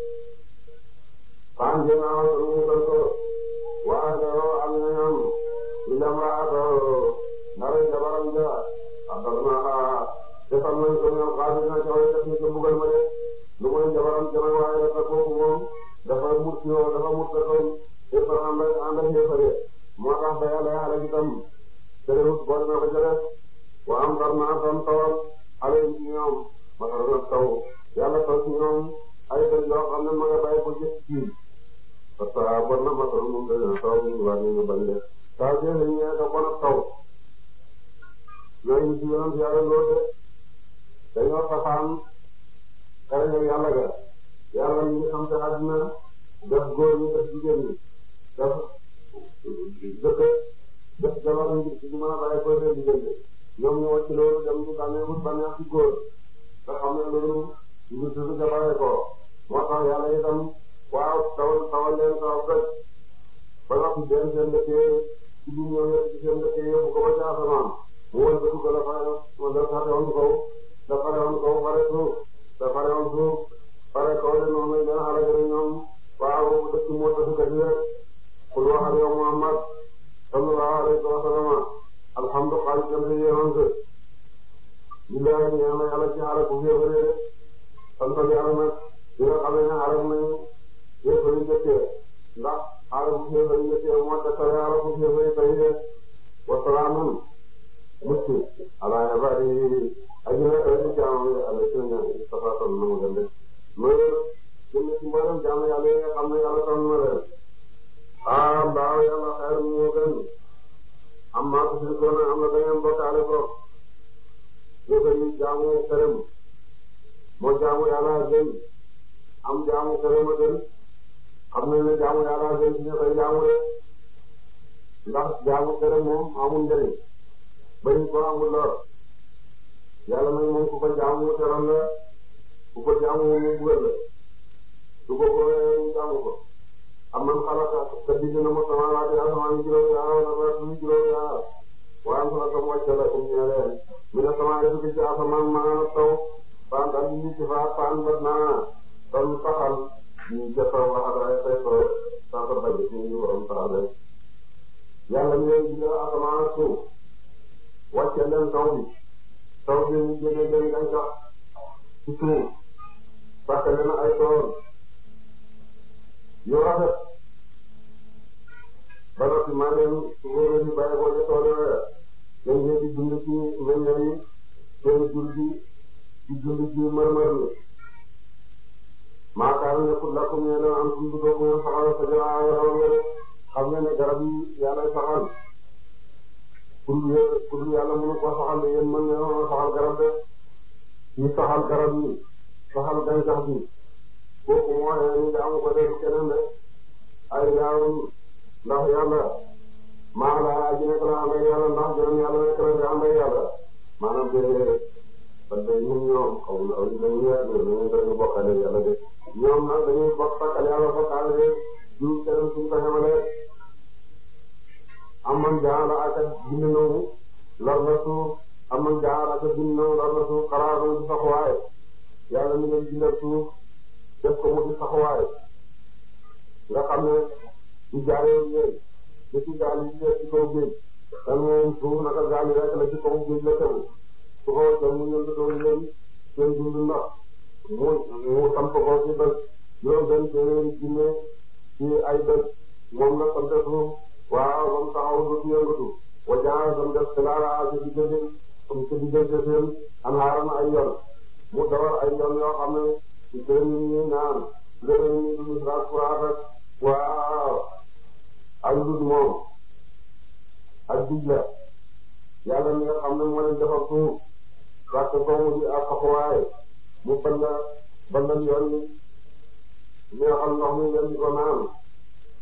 [SPEAKER 1] faan jënaaw ñu mu santo waaye am na ñoom ñu dem raatoo nara jabaram ja abdal naa defal nañ ko ñoom xaalis na ca way def ni ko bugal ma de lu mooy jabaram jama waaye dafa kooku moom dafa mut yoo dafa mut da koy yëppal ànd ak ànd ak yëppale moo tax ba yàlla yàlla itam terewut boole na ko ca def wa am dar naa tam tawal xale yi ci ñoom masara na taw yàlla taw ci ñoom ay dëj yoo xam ne ma nga bàyyi ko jëf ci parce que bon na masara moom dana taw ñu war ñu bañ de taw bi ñu ñëwee ko bon ak taw ñooñu ci yoon yàlla lool de dañoo safaan xarañ ak yàlla ga yàlla ñu ngi xam te àddina def góor ñi def jigéen ñi def dëkk def jabar ñi ci mën a bàyyi ko seen diggante ñoom ñu wàcc loolu dem ñu bànnee wut bànneex ci góor te xam ne loolu ñu tudd jabaree ko moo tax yàlla itam waaw tawal tawal leen taw rek ba noppi benn seen dëkkee ci biir ñoom ci seen dëkkee yóbbu ko ba ca asamaan mu wël ba dugg la fa la fate woon kaw da fare woon kaw fare suuf da fare woon suuf fare kaw de noonu lañ leen xale gën ñoom waaw dëkk moo tax kat yi rek pour waxal yow Muhammad sallallahu alayhi wa sallam alhamdulilah jëm si yéenoon que billahi ñaan na yàlla ci xale bu féebaree de sant yàlla nag di nga xam ne xale bu nañu féebari jëkkee ndax xale bu féebari jëkkee moo tax xale bu féebari tey de wasalaamun mucc ala ibadi aji na rek jaamu yàlla ci ñaan tafatal na mu gën de loolu jëm ci mboolem jaamu yàlla yi nga xam ne yàlla tànn na leen ah mbaaw yàlla xeer mi moo gën am maa ko suñu doon am na da ngeen bokkaale ko yëgal yi jaamu këram moo jaamu yàlla gën am jaamu këram a gën xam nañ ne jaamu yàlla gën ci ñu koy jaamu de ndax jaamu këram moom amul njëriñ bañ ko amul lor yàlla nag moom ku ko jaamu mu teral la ku ko jaamu mu bugal la su ko ko ñu jaamu ko am man xalaat te bind na ma sama laaj yaa sama ñu juróom yaa wala ba suñu juróom yaa waaye am sama wàcc la comme ñu leen mi ne sama yëf bi ci asamaan maa taw fan daal ñu ci fa fan ba naa doon taxal ñu jëfoo wax ak ay say soo saa ko bañ ci ñu waroon taxale yàlla ñu leen bind asamaan ak suuf wàcce leen taw bi taw bi ñu génne leen gàncax ci suuf fàkk leen ay tool yu rafet ba noppi maa leen wóor yi bàyyi ko ca tool yooya dañ leen di dund ci meññeef yi seen jur gi di dund ci mërmër mi maakaar nekkul lakkum ne leen am dund doogu ngeen saxal sa jara yaram ngeen xam ngeen ne garab yi yàlla saxal pour pour yàlla mënu ko saxal de yéen mën ngeen saxal garab de ñu saxal garab yi saxal gàncax bi kooku moo ne ñu jaamu ko def keneen de ay yaawum ndax yàlla maa la aji nekk la ànd ak yàlla ndax jërëm yàlla nekk la di ànd ak yàlla maanaam déedéet parce que ñun ñoom xaw ma aw dañuy yaatu dañuy dañuy bokkale yàlla de ñoom nag dañuy bokk sakkal yàlla bokkaale de ñu keneen suñ ko xamale amman jaala ak bind nawu lor na suuf amman jaala ak bind nawu lor na suuf xalaat di saxuwaay yàlla mi leen bindal suuf def ko mu di saxuwaay nga xam ne di jaaree yéen di ci gaal yi ci kaw géej te moom suuf naka gaal yi rek la ci kaw géej la tegu su ko jëm mu ñëw doon leen seen dund ndox mu mu samp ko ci dëkk juróom benn téeméeri junne ci ay dëkk moom la sant suuf waaw ba mu taxaw du ci yëngatu wa jaa ba mu def xilaara ci diggante comme ci diggante seen anhaaran ay yoon mu dawal ay yoon yoo xam ne ci seen nit ñi naan gërëm ñi du misraat furaat ak waaw ak dud moom ak dijla yàlla mi nga xam ne moo leen defal suuf parce que mu di ak xaxuwaay mu balla ballal yoon ni neexal ndox mi ngeen di ko naan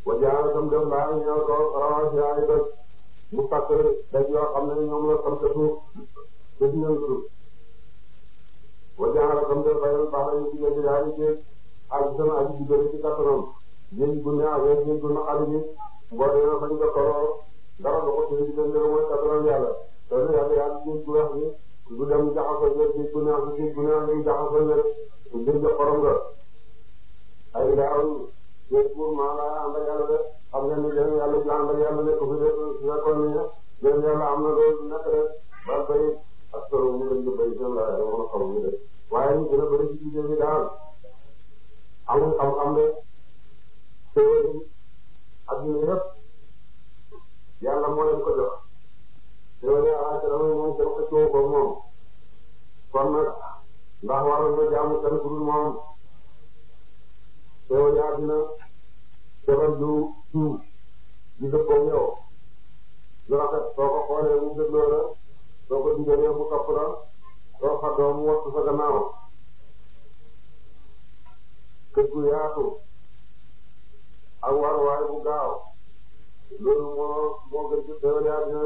[SPEAKER 1] wajaana tam def laa ñëw ko rawaasi ay doj mu takk daj yoo xam ne ñoom la sant suuf def ñëw suuf wajaana tam def bayal baax ñu diggante yaari géej ak sama aji diggante ci kattanam géej gu ne ak géej gu naqari bi boo demee fañ ko toroo dara du ko seen diggante mooy kattanam yàlla te yàlla yàlla géej gu weex bi du dem jaxasoo géej géej gu neex géej gu neex gi jaxasoo ne géej ga xorom nga ay daaw géej gu maa laa ànd ak yàlla de xam ngeen ni leen yàlla ju ànd ak yàlla nekk fi de su fekkoon ni leen yàlla am na loolu nekk de ba bay ak solo ñu leen di bay seen laa yàlla mën a xam ñu de waaye ñu gën a bëri ci jigéen ñi daal amul xam-xam de théorie adduna yëpp yàlla moo leen ko jox théorie alaxira moom kenn xëccoo ko moom kon nag ndax war nga jaamu kenn ku dul moom théorie adduna defal lu suuf di dëppoo yow lu rafet soo ko xoolee mu dégloo la soo ko digalee mu topp la soo xaddoo mu wattu sa gannaaw kër gu yaatu ak waruwaay bu gaaw loolu moo moo gën ci théorie adduna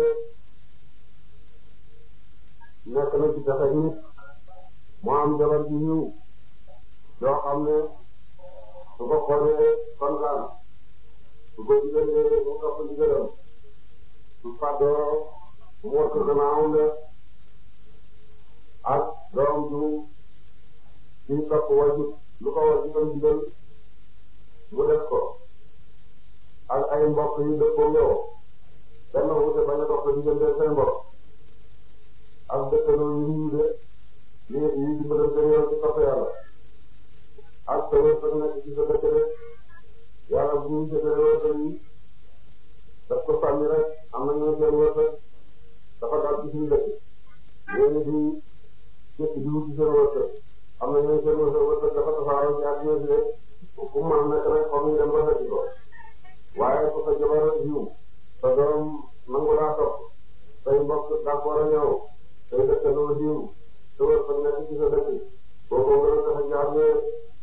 [SPEAKER 1] nekk na ci taxe nit moo am jabar ji ñëw yoo xam ne su ko xoolee kontaan su ko digalee mu topp digalam su fàddoo mu wattu gannaawam de ak doom ju ci topp wajut lu ko wajutam digal mu def ko ak ay mbokk yu dëppoo yow benn wute bañ a dox sa diggante seen mbokk ak dëkkandoo yu ñu de yi yi dimbalante yow ci topp yàlla ak sa wërsëg nekk ci sa dëkk de yàlla bu ñu jëfee wërsëg yi daf ko sànni rek am na ñu seen wërsëg dafa dal ci suñu dëkk yéen di jëkk di wut ci seen wërsëg am na ñu seen wërsëg wërsëg dafa tasaaroo ci àdduna si de fu mu mën nekk rek foog ñu dem ba fekk ko waaye ku sa jabar yiw sa doom nangu laa topp say mbokk d'accord a ñëw say dëkkandoo yiw sa wërsëg nekk ci sa dëkk kooku nga doon dafa jaar ne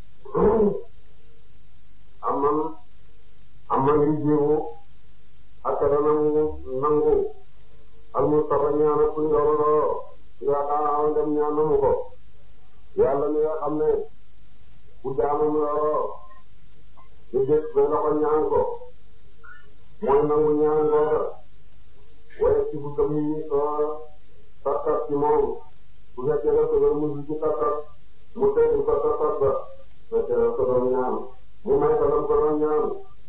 [SPEAKER 1] am man am man ngi jiwu ak dana nangu al mustafa ñaana kuñ looloo yaakaar dem ñaan namu ko yàlla mi nga xam ne ku jaamam looloo ñu jëkk ba loxo ñaan ko mooy nangu ñaan googa waaye ci bu gëm yi soo tartat ci moom bu fekkee def ko doon musu ci tartat mu teggi ko tartat ba fekkee def ko doon ñaan mu may ko lam ko doon ñaan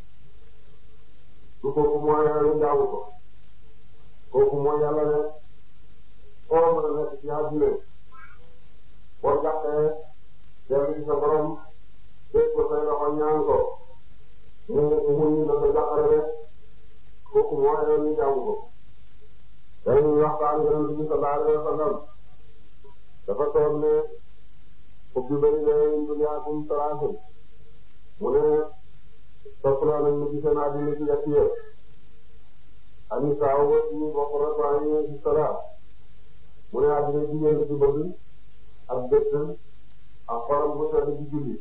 [SPEAKER 1] su kooku mooy ñu jaamu ko kooku mooy yàlla ne foo mën a nekk ci àdduna boo jàppee dellu ci sa borom teg ko say loxo ñaan ko mu mu ñu la ko jàppale rek kooku mooy ñu jaamu ko dañuy waxtaan yonent bi sallallahu alayhi wa sallam dafa toog ne ubbi bari leen duniyaakum salaasun mu ne soppaloo nañ ñu ci seen àddina ci yett yëpp ani saaw ba ñu bokk rek waaye ñu ci salaat mu ne àddina jigéen ci bëgg ak dëkk ak xolam bu sedd ci julli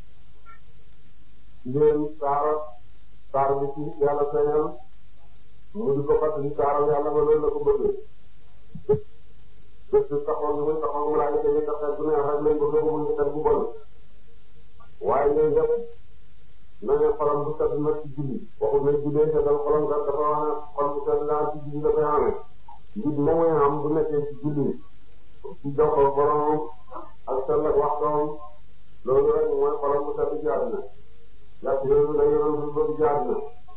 [SPEAKER 1] jigéen saara saar bi ci yàlla feeñal mu di ko fàttali saaram yàlla ba loolu la ko bëggee dëkk taxaw bi muy taxaw mu laaj dañuy taxaw bu neex rek lañ ko bëgg mu ngi bu bon waaye ñooy yëpp na ne xolam bu sedd nag ci julli waxul ne jullee seddal xolam kat dafa wax ne xol bu sedd daal ci julli dafay amee nit moom mooy am bu nekkee ci julli ci jokkoo borom ak sell ak waxtoom loolu rek mooy xolam bu sedd ci àddina yàq yooyu la yoroon su bëgg ci àddina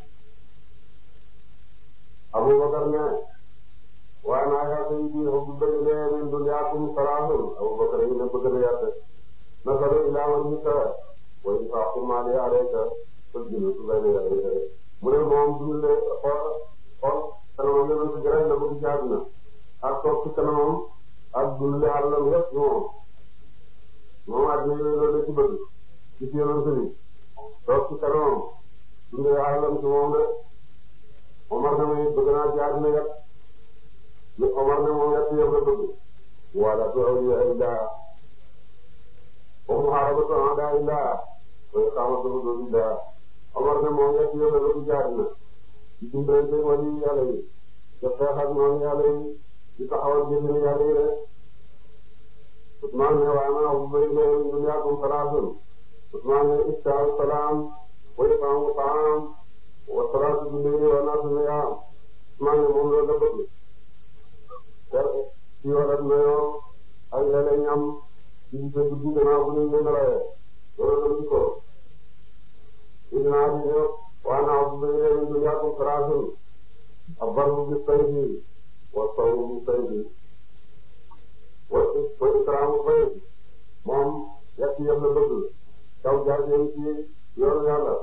[SPEAKER 1] Abubakar ne waaye naa yaa ngi fi xubbu bëgg lee min dunyaakum salaasun Abubakar yi ne bëgg na yàtte nasalu ilaa man hita wa infaqu maali alayka fajjulu bayna yadayka mu ne moom dundle xool xool kanamam yonent bi rek la bëgg ci àddina ak toog ci kanamam ak dundle àllam yëpp moom moom àddina yooyu loolu la ci bëgg ci ci yonent bi toog ci kanamam dundle àllam ci moom de Omar ne ma bëgg naa ci àddina yëpp li Omar ne moom yëpp yëpp la bëgg wala tu awliya illah wa muharabatu a'da illah wa iqamatu hududillah Omar ne moom nga ci yóbbu la du jaar na di dimbalante wali yàlla yi te xeex ak noonu yàlla yi di taxawal jëfin yàlla yi rek Usmaan ne waa naa bu bëri leen dunyaakum salaasun Usmaan ne iftaau salaam wa itaamu taam wa salaatu bi layli wa naasu niyaam Usmaan ne moom loolu la bëgg ter ci warat nayoo ak léeg-léeg ñam ci di dégg di gannaaw bu ñu nelaye loolu la ñu ko dinaa di ne waa naa bu bëri leen dunyaakum salaasun abbarru bi sayfi wa sawmu bi sayfi wa wa ikraamu bayt moom yàq yëpp la bëgg taw jaar jëm ci yoonu yàlla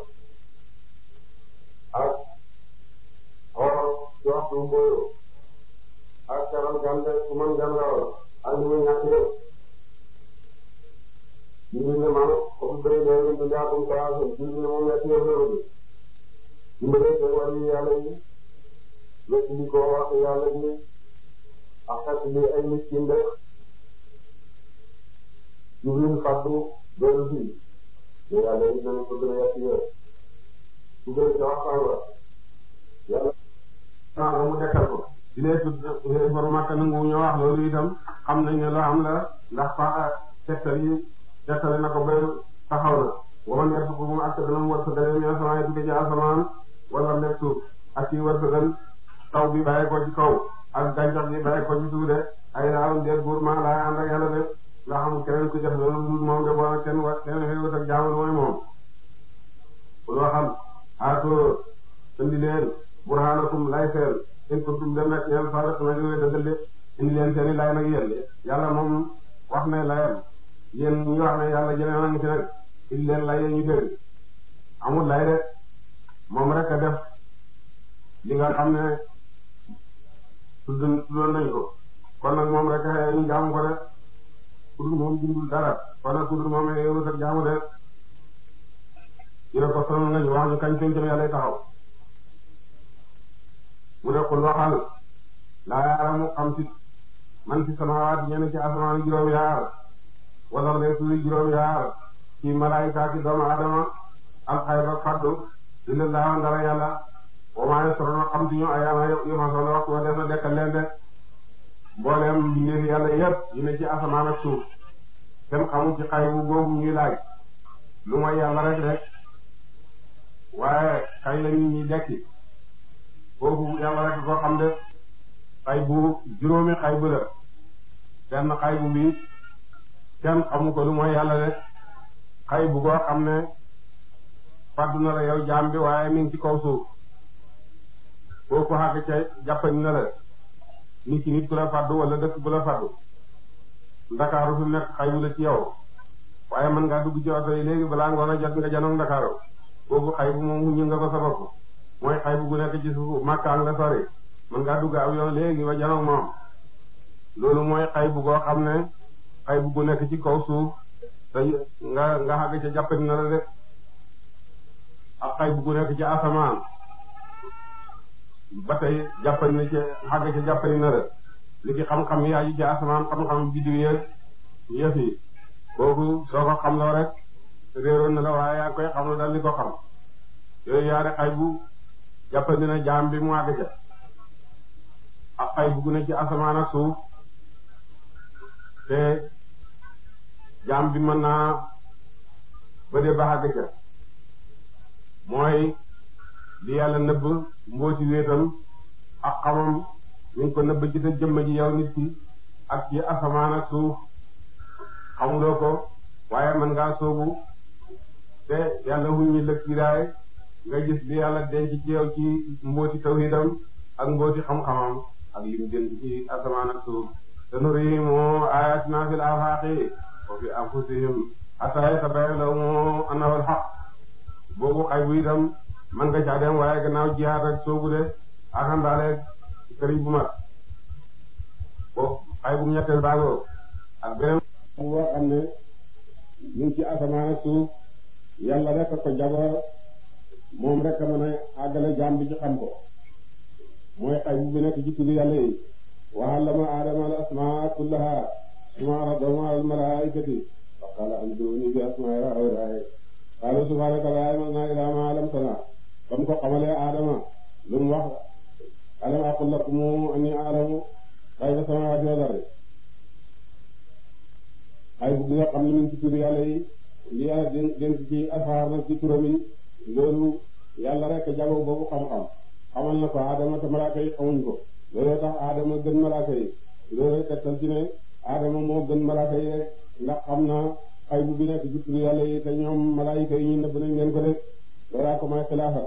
[SPEAKER 1] ak xoor ci waxtu mbooyo ak caral gande ku mën gan rawal ak li muy ñàkk yëpp julli ne man comme bëri leen du jaakum salaasum julli ne moom yàq yëpp la bëgg dimbalee seen wàllu yàlla yi lépp li ko wax yàlla ji ak xet li ay miskin def Jibril fàttu dellu fii te yàlla it nañu ko gën a yàq yéen su dee ca waxtaan la yàlla ah mu dekkal ko di leen tudd borom Makka nangu ñu wax loolu itam xam nañ ne loo am la ndax fa tegtal yi tegtale na ko ba taxaw na waman yarzuqukum ak dana mu wërsëgale mina samaa'i tukkee ci asamaan wala nekk suuf ak ci wërsëgal taw bi bàyyi ko ci kaw ak gàncax gi bàyyi ko ci suuf de ay daaw ndeet buur maa laay ànd ak yàlla de nga xam keneen ku def loolu moom de boole kenn wa kenn xëy ak jaamu mooy moom pour waxal aatoo indi leen burhanakum lay seen in kuntum dem nekk yàlla saa rek na ñëwee dëggal de indi leen seen i lay nag yéen yàlla moom wax ne layam yéen ñu wax ne yàlla jëlee na ngi fi nag indi leen lay ñu dégg amul lay de moom rek a def li nga xam ne tudd tuddoon nañ ko kon nag moom rek a ñu jaamu ko de kudul moom bindul dara kon nag kudul moom yow sax jaamu de ñu ne ko sonal nga ñu wax ñu kañ pencam yàlla taxaw mu ne ko waxal laa yaaramu xam ci man ci samaawaati ñenn ci asamaan juróom yaar wala les suufi juróom yaar ci malaayika ci doomu adama alxayba faddu dina laawa ndara yàlla wa maa yasroona xam ci ñu ayaama yu ma soxla waxtu wa def na dekkal leen de mboolem mbindeef yàlla yépp yi ne ci asamaan ak suuf kenn xamul ci xay bu googu ñuy laaj lu mooy yàlla rek rek waaye kañ la nit ñi dekki foofu yàlla rek koo xam de xay bu juróomi xay bu la benn xay bu bi kenn xamu ko lu mooy yàlla de xay bu goo xam ne faddu na la yow jaam bi waaye mi ngi ci kaw suuf foofu xàgg ca jàppañ na la nit ki nit ku la faddu wala dëkk bu la faddu ndakaaru fi nekk xay bu la ci yow waaye mën ngaa dugg ci oto yi léegi balaa ngoon a jot nga janoog ndakaaru boobu xay bu moom ñu nga ko sa bopp mooy xay bu gu nekk ci suuf makkaan la sori mën ngaa dugg aw yoon léegi ba janoog moom loolu mooy xay bu goo xam ne xay bu gu nekk ci kaw suuf te nga nga xàgg ca jàppati na la de ak xay bu gu nekk ci asamaan ba tey jàppani na ci xàgg ca jàppani na la li ki xam-xam yi aju ci asamaan xam-xam biddiw yeeg yëf yi kooku soo ko xam loo rek réeroon na la waaye yaa koy xam la dal li ko xam yooyu yaari xay bu jàppandi na jaam bi mu àgg ca ak xay bu gu ne ci asamaan ak suuf te jaam bi mën naa ba dee ba àgg ca mooy li yàlla nëbb mbooti wéetam ak xamam ñu ngi ko nëbb ci sa jëmm ji yow nit ki ak ci asamaan ak suuf xamuloo ko waaye mën ngaa soobu te yàlla wuññi lëg kiiraay nga gis li yàlla denc ci yow ci mbooti tawhidam ak mbooti xam-xamam ak lim denc ci asamaan ak suuf sanurihim ayatina fil afaqi wa fi anfusihim hatta yatabayyana lahum annahu al-haqq boobu xay bu itam man nga caa dem waaye gannaaw jihaad ak soobu de axandaale sëriñ bu mag boobu xay bu ñetteel baagoo ak beneen boo xam ne ñu ngi ci asamaan ak suuf yàlla rek ko jagoo moom rek a mën a àggale jaam bi ci xam ko mooy xay bu bi nekk ci tuddu yàlla yi wa allama aadama al asmaa kullaha summa radahum ala al malaikati fa qala anbi'uni bi asma'i haa'ulaa'i
[SPEAKER 2] qaala subhaanaka laa ilma lanaa illaa maa allamtanaa ba mu ko xamalee Adama lu mu wax alam aqul lakum annii a'lamu ghayba samaawaati wal ardi ay bu nga xam ne ñu ci tur yàlla yi li yàlla dénk dénk ci asxaar nag ci turam yi loolu yàlla rek jagoo boobu xam-xam xamal na ko Adama te malaaka yi xamuñ ko looloo tax Adama gën malaaka yi loolu tegtal ci ne Adama moo gën malaaka yi rek ndax xam naa ay bu bi nekk ci tur yàlla yi te ñoom malaayika yi ñu nëbb nañ leen ko def loolaa ko may xilaafa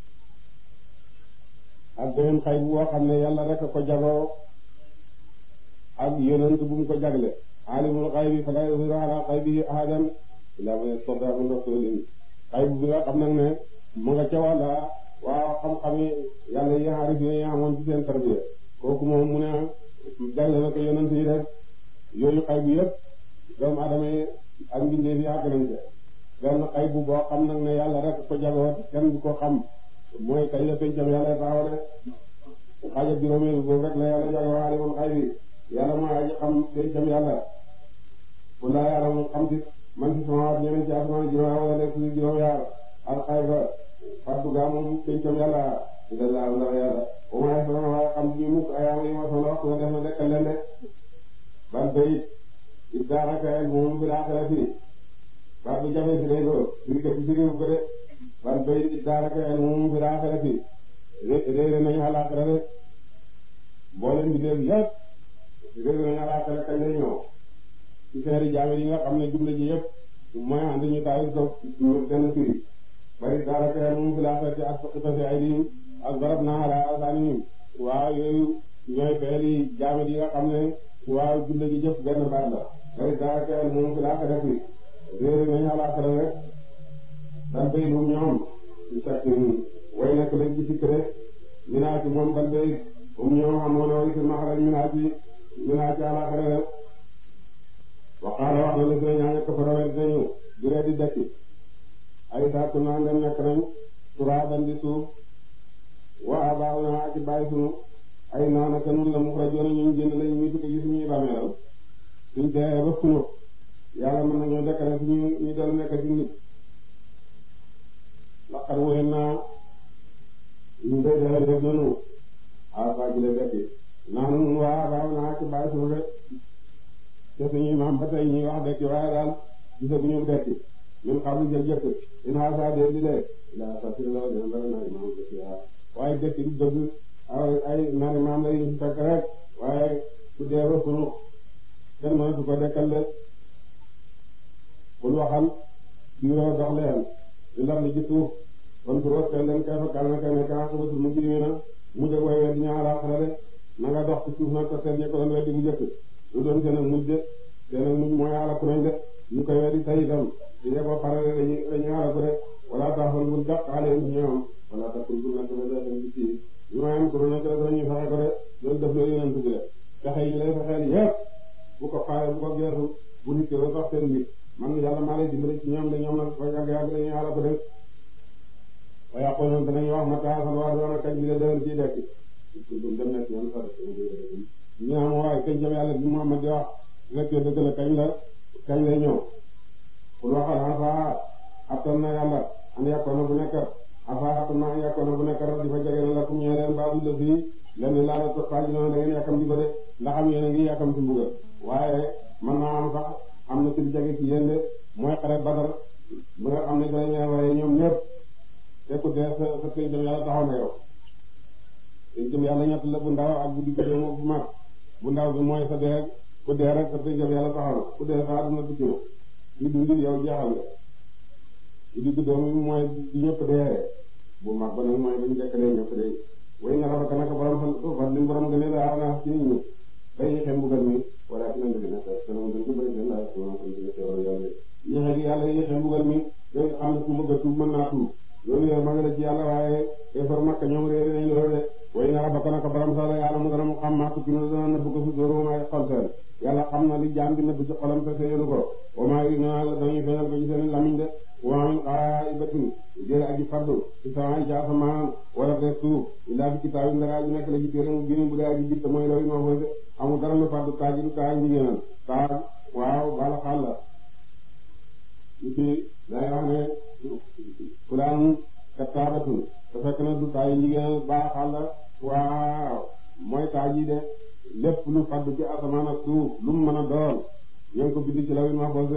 [SPEAKER 2] ak beneen xay bu boo xam ne yàlla rek ko jagoo ak yonent bu mu ko jagle alimul xaybi fala yuzhiru ala xaybihi ahadan illaa man irtadaa min rasulin xay bu bi nga xam nag ne mu nga ca wàlla waaw xam-xami yàlla yi xaarif yi amoon ci seen tarbiya kooku moom mu ne jagle na ko yonent yi def yooyu xay bu yëpp doomu adama yi ak mbindeef yi àgg nañ ca benn xay bu boo xam nag ne yàlla rek ko jagoo kenn du ko xam mooy kañ la pencam yàlla taxaw de xaaja juróomeel boobu rek la yàlla jagoo alimul xaybi yàlla mooy aji xam pencam yàlla ku laa yàlla mu xam ci man ci sama waat ñeneen ci asamaan juróom wala nekk ci juróom yaar al xayba fàttu gaa moom pencam yàlla ida la ndax yàlla au moins sama waaye xam ñu mukk ayaama yi ma soxla wax nga def na dekkal leen de ban bayit it daanaka moom bi laaxira fii baat bu jafe si day ko firi ko firi ko de ban bayit it daanaka moom bi laaxira fii réere nañu àllaaxira de mboolem bi léegi yëpp réere nañu àllaaxira kañ lay ñëw ci seeri jaame yi nga xam ne jumla ji yëpp mooy ànd ñu taawil ko benn firi bari daanaka moom bi laaxira ci asfaqita fi aydihim ak barab naa ala awsaanihim waaw yooyu ñooy feeli jaame yi nga xam ne waaw jumla ji jëpp benn baat la bari daanaka moom bi laaxira fii réere nañu àllaaxira rek dan bay lu ñoom ci sakk way nekk lañ ci sikk de minaa ci moom ban bay um ñoom xamoon na way si maxarañ minaa ci minaa ci àllaaxira rek waxaala wax na la seen ñaa ñekk farawet nañu duree di dekki ay sàkku naa ndem nekk nañ turaaban di suuf wa abaaw naa ak bàyyi sunu ay naana ka nun la muxrajoona ñu génn lañ ñu tukki gi suñuy bàmmeelal suñ dee ba sunu yàlla mën nañoo dekkale suñu ñu doon nekk ci nit laqad wéen naa ñu day dee def nanu asa ji la dekki naanu nun waa baaw naa ci bàyyi sunu de te suñuy maam ba tey ñuy wax dekki waaye daal gisaguñu dekki ñun xam lu jël jëkk in asa dee di dee ila satira la dina dara nari maam dekki waa waaye dekki du dëgg ay nari maam la ñu fekk rek waaye ku dee ba sunu kenn mënatu ko dekkal de bul waxal biiroo dox leen di lar li ci suuf kon su root leen kay fa kal na kay ne kaa ko batul mu jiri na mu de way weddi ñaa laaxira de na nga dox ci suuf nag ko seen ñe ko doon weddi bu jëkk lu doon seen ak mujj de seen ak mujj mooy alaku nañ de ñu koy weddi tay itam di dee ba pare dañuy dañuy alaku de wala taxal bul daq xaale ci ñoom wala taxul bul nekk ba seen ci sii ñu ma am kuru nekk rek dañuy fexe ko de loolu def loolu yeneen tubi de fexe yi lay fexeel yépp bu ko faale bu ko geesu bu nit ki ba sax seen mbir man yàlla maa lay dimbali ci ñoom de ñoom nag fa yàgg yàgg dañuy xala ko def wa yaqulun danañ wax ma taasal waa doona kañ bi la dëgër ci dekk dum dem nekk yoon sa ñu am waaye kañ jëm yàlla bi Muhammad di wax nekkee dëgg la kañ la kañ lay ñëw pour waxal afa attan na yàlla an yàkkoona bu nekk afa attan na an yàkkoona bu nekk rek di fa jege na la kum ñee leen baabu la fii lenn laa la toog xaaj noonu da ngeen yàkkam di ko de ndax am yéen a ngi yàkkam ci mbugal waaye mën naa am sax am na ci lu jege ci yéen de mooy xare Badar bu nga xam ne dañ leen waaye ñoom ñëpp te ku dee sa sa pencam yàlla taxaw na yow pencam yàlla ñett la bu ndaw ak bu digg doomu bu mag bu ndaw bi mooy sa dee ku dee rek sa pencam yàlla taxaw na ku dee sa àdduna tukki na ñu dund yow jeexal nga bu digg doomu bi mooy bi ñëpp dee bu mag ba nag mooy bu ñu dekkalee ñëpp dee way nga rafet naka borom fa li borom gënee la aar naa ci nit ñi bay yéexee mbugal mi wala ci lañ def nag sama gën ko bëri seen laaj sama ko ci teewal yàlla yéexee gi yàlla yéexee mbugal mi day xam ne ku bëgg a tuub mën naa tuub loolu yow ma nga la ci yàlla waaye effort makka ñoom réeré nañ loolu de way na rabbaka naka borom sa la yàlla mu dana mu xam maa tukki na dana nëbb ko su dóoru ma xol seen yàlla xam na li jaam bi nëbb ci xolam te seeyelu ko wa maa yi na dañuy feeñal ko ci seen lamiñ de wa min ghaibatin jële aji faddu ci sama ci asamaan wala te suuf illaa fi kitaabin dara aji nekk la ci téere mu bind bu dee aji bitt mooy law yi ma foofu amul dara lu faddu taaj du taaj njigéenal taaj waaw bala xaal la ci day wax ne fulaan kattaabatun te fekk na du taay jigéen baaxal la waaw mooy taaj yi de lépp lu faddu ci asamaan ak suuf lu mu mën a doon ñoo ngi ko bind ci lawil mahfuz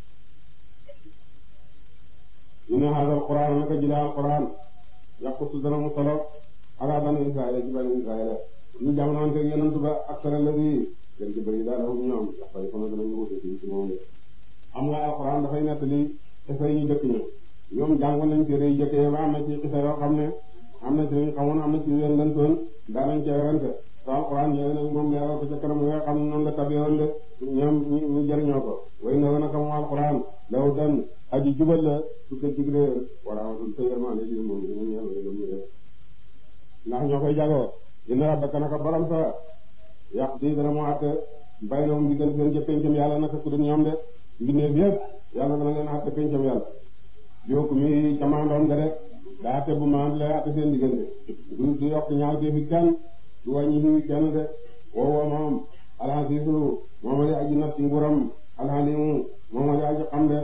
[SPEAKER 2] inna hadal qur'an naka jila al qur'an yaqussu dana mu solo ala bani israila ci bani israila ñu jamonoon teg yonent ba aksara ladi gën ci bëri daal hum ñoom dafay sama danañu wute ci ci moom de xam nga alquran dafay nettali xisa yi dëkk ñu ñoom jàngoon nañ téere yi jëkkee ba am na ci xisa yoo xam ne am na ci luñ xamoon am na ci leen lëntoon daanañ cee rente te alquran ñëwee nag moom leeral ko ca kanam nga xam ne noonu la tabeewoon de ñoom ñu jëriñoo ko way na naka moom alquran law dan aji jubal la su ko diglee wala watul te yermande ji moom ñu ñeel ñu ñu def ndax ñoo koy jagoo inna rabbaka naka borom sa yàq di dana mu àtte bay na moom diggante seen ca pencam yàlla naka ku dul ñoom de mbindeef yëpp yàlla dana leen àtte pencam yàlla yokku mi camandoom ga de daa àtte bu maan lay àtte seen diggante du du yokk ñaaw te fi kenn du wàññi fi kenn de woowoo moom alxasiisu moom la aji nat ci nguuram alxalimu moom la aji xam de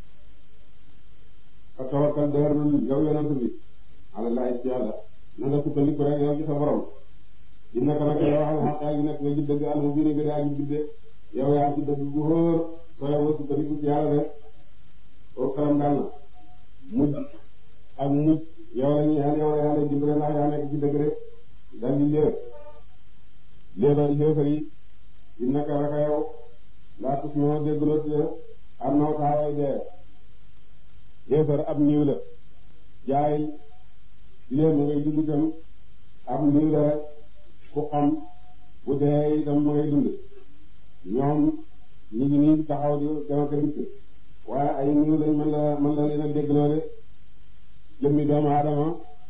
[SPEAKER 2] fa tawakkal dëgërlul yow yonent bi alallahi ci yàlla na nga sukkandiku rek yow ci sa borom innaka naka yow al xaq yaa ngi nekk nga ji dëgg al mu biir nga daa ji bidde yow yaa ci dëgg bu xóor soo yow sukkandiku ci yàlla de oo xaram daal na mujj ak mujj yow la ñu yàlla yow la yàlla dimbale ndax yaa nekk ci dëgg rek dal di léer léeba xéefar yi innaka naka yow laa tus ñoo déggloo te am naw taaway dee xéefar ab niiw la jaay léer mu ngay dund itam ab niiw la rek ku xam bu dee itam mu ngay dund ñoom ñu ngi nii taxaw di dama ko dikk waaye ay niiw lañ mën la mën la leen a déggloo de jëmmi doomu aadama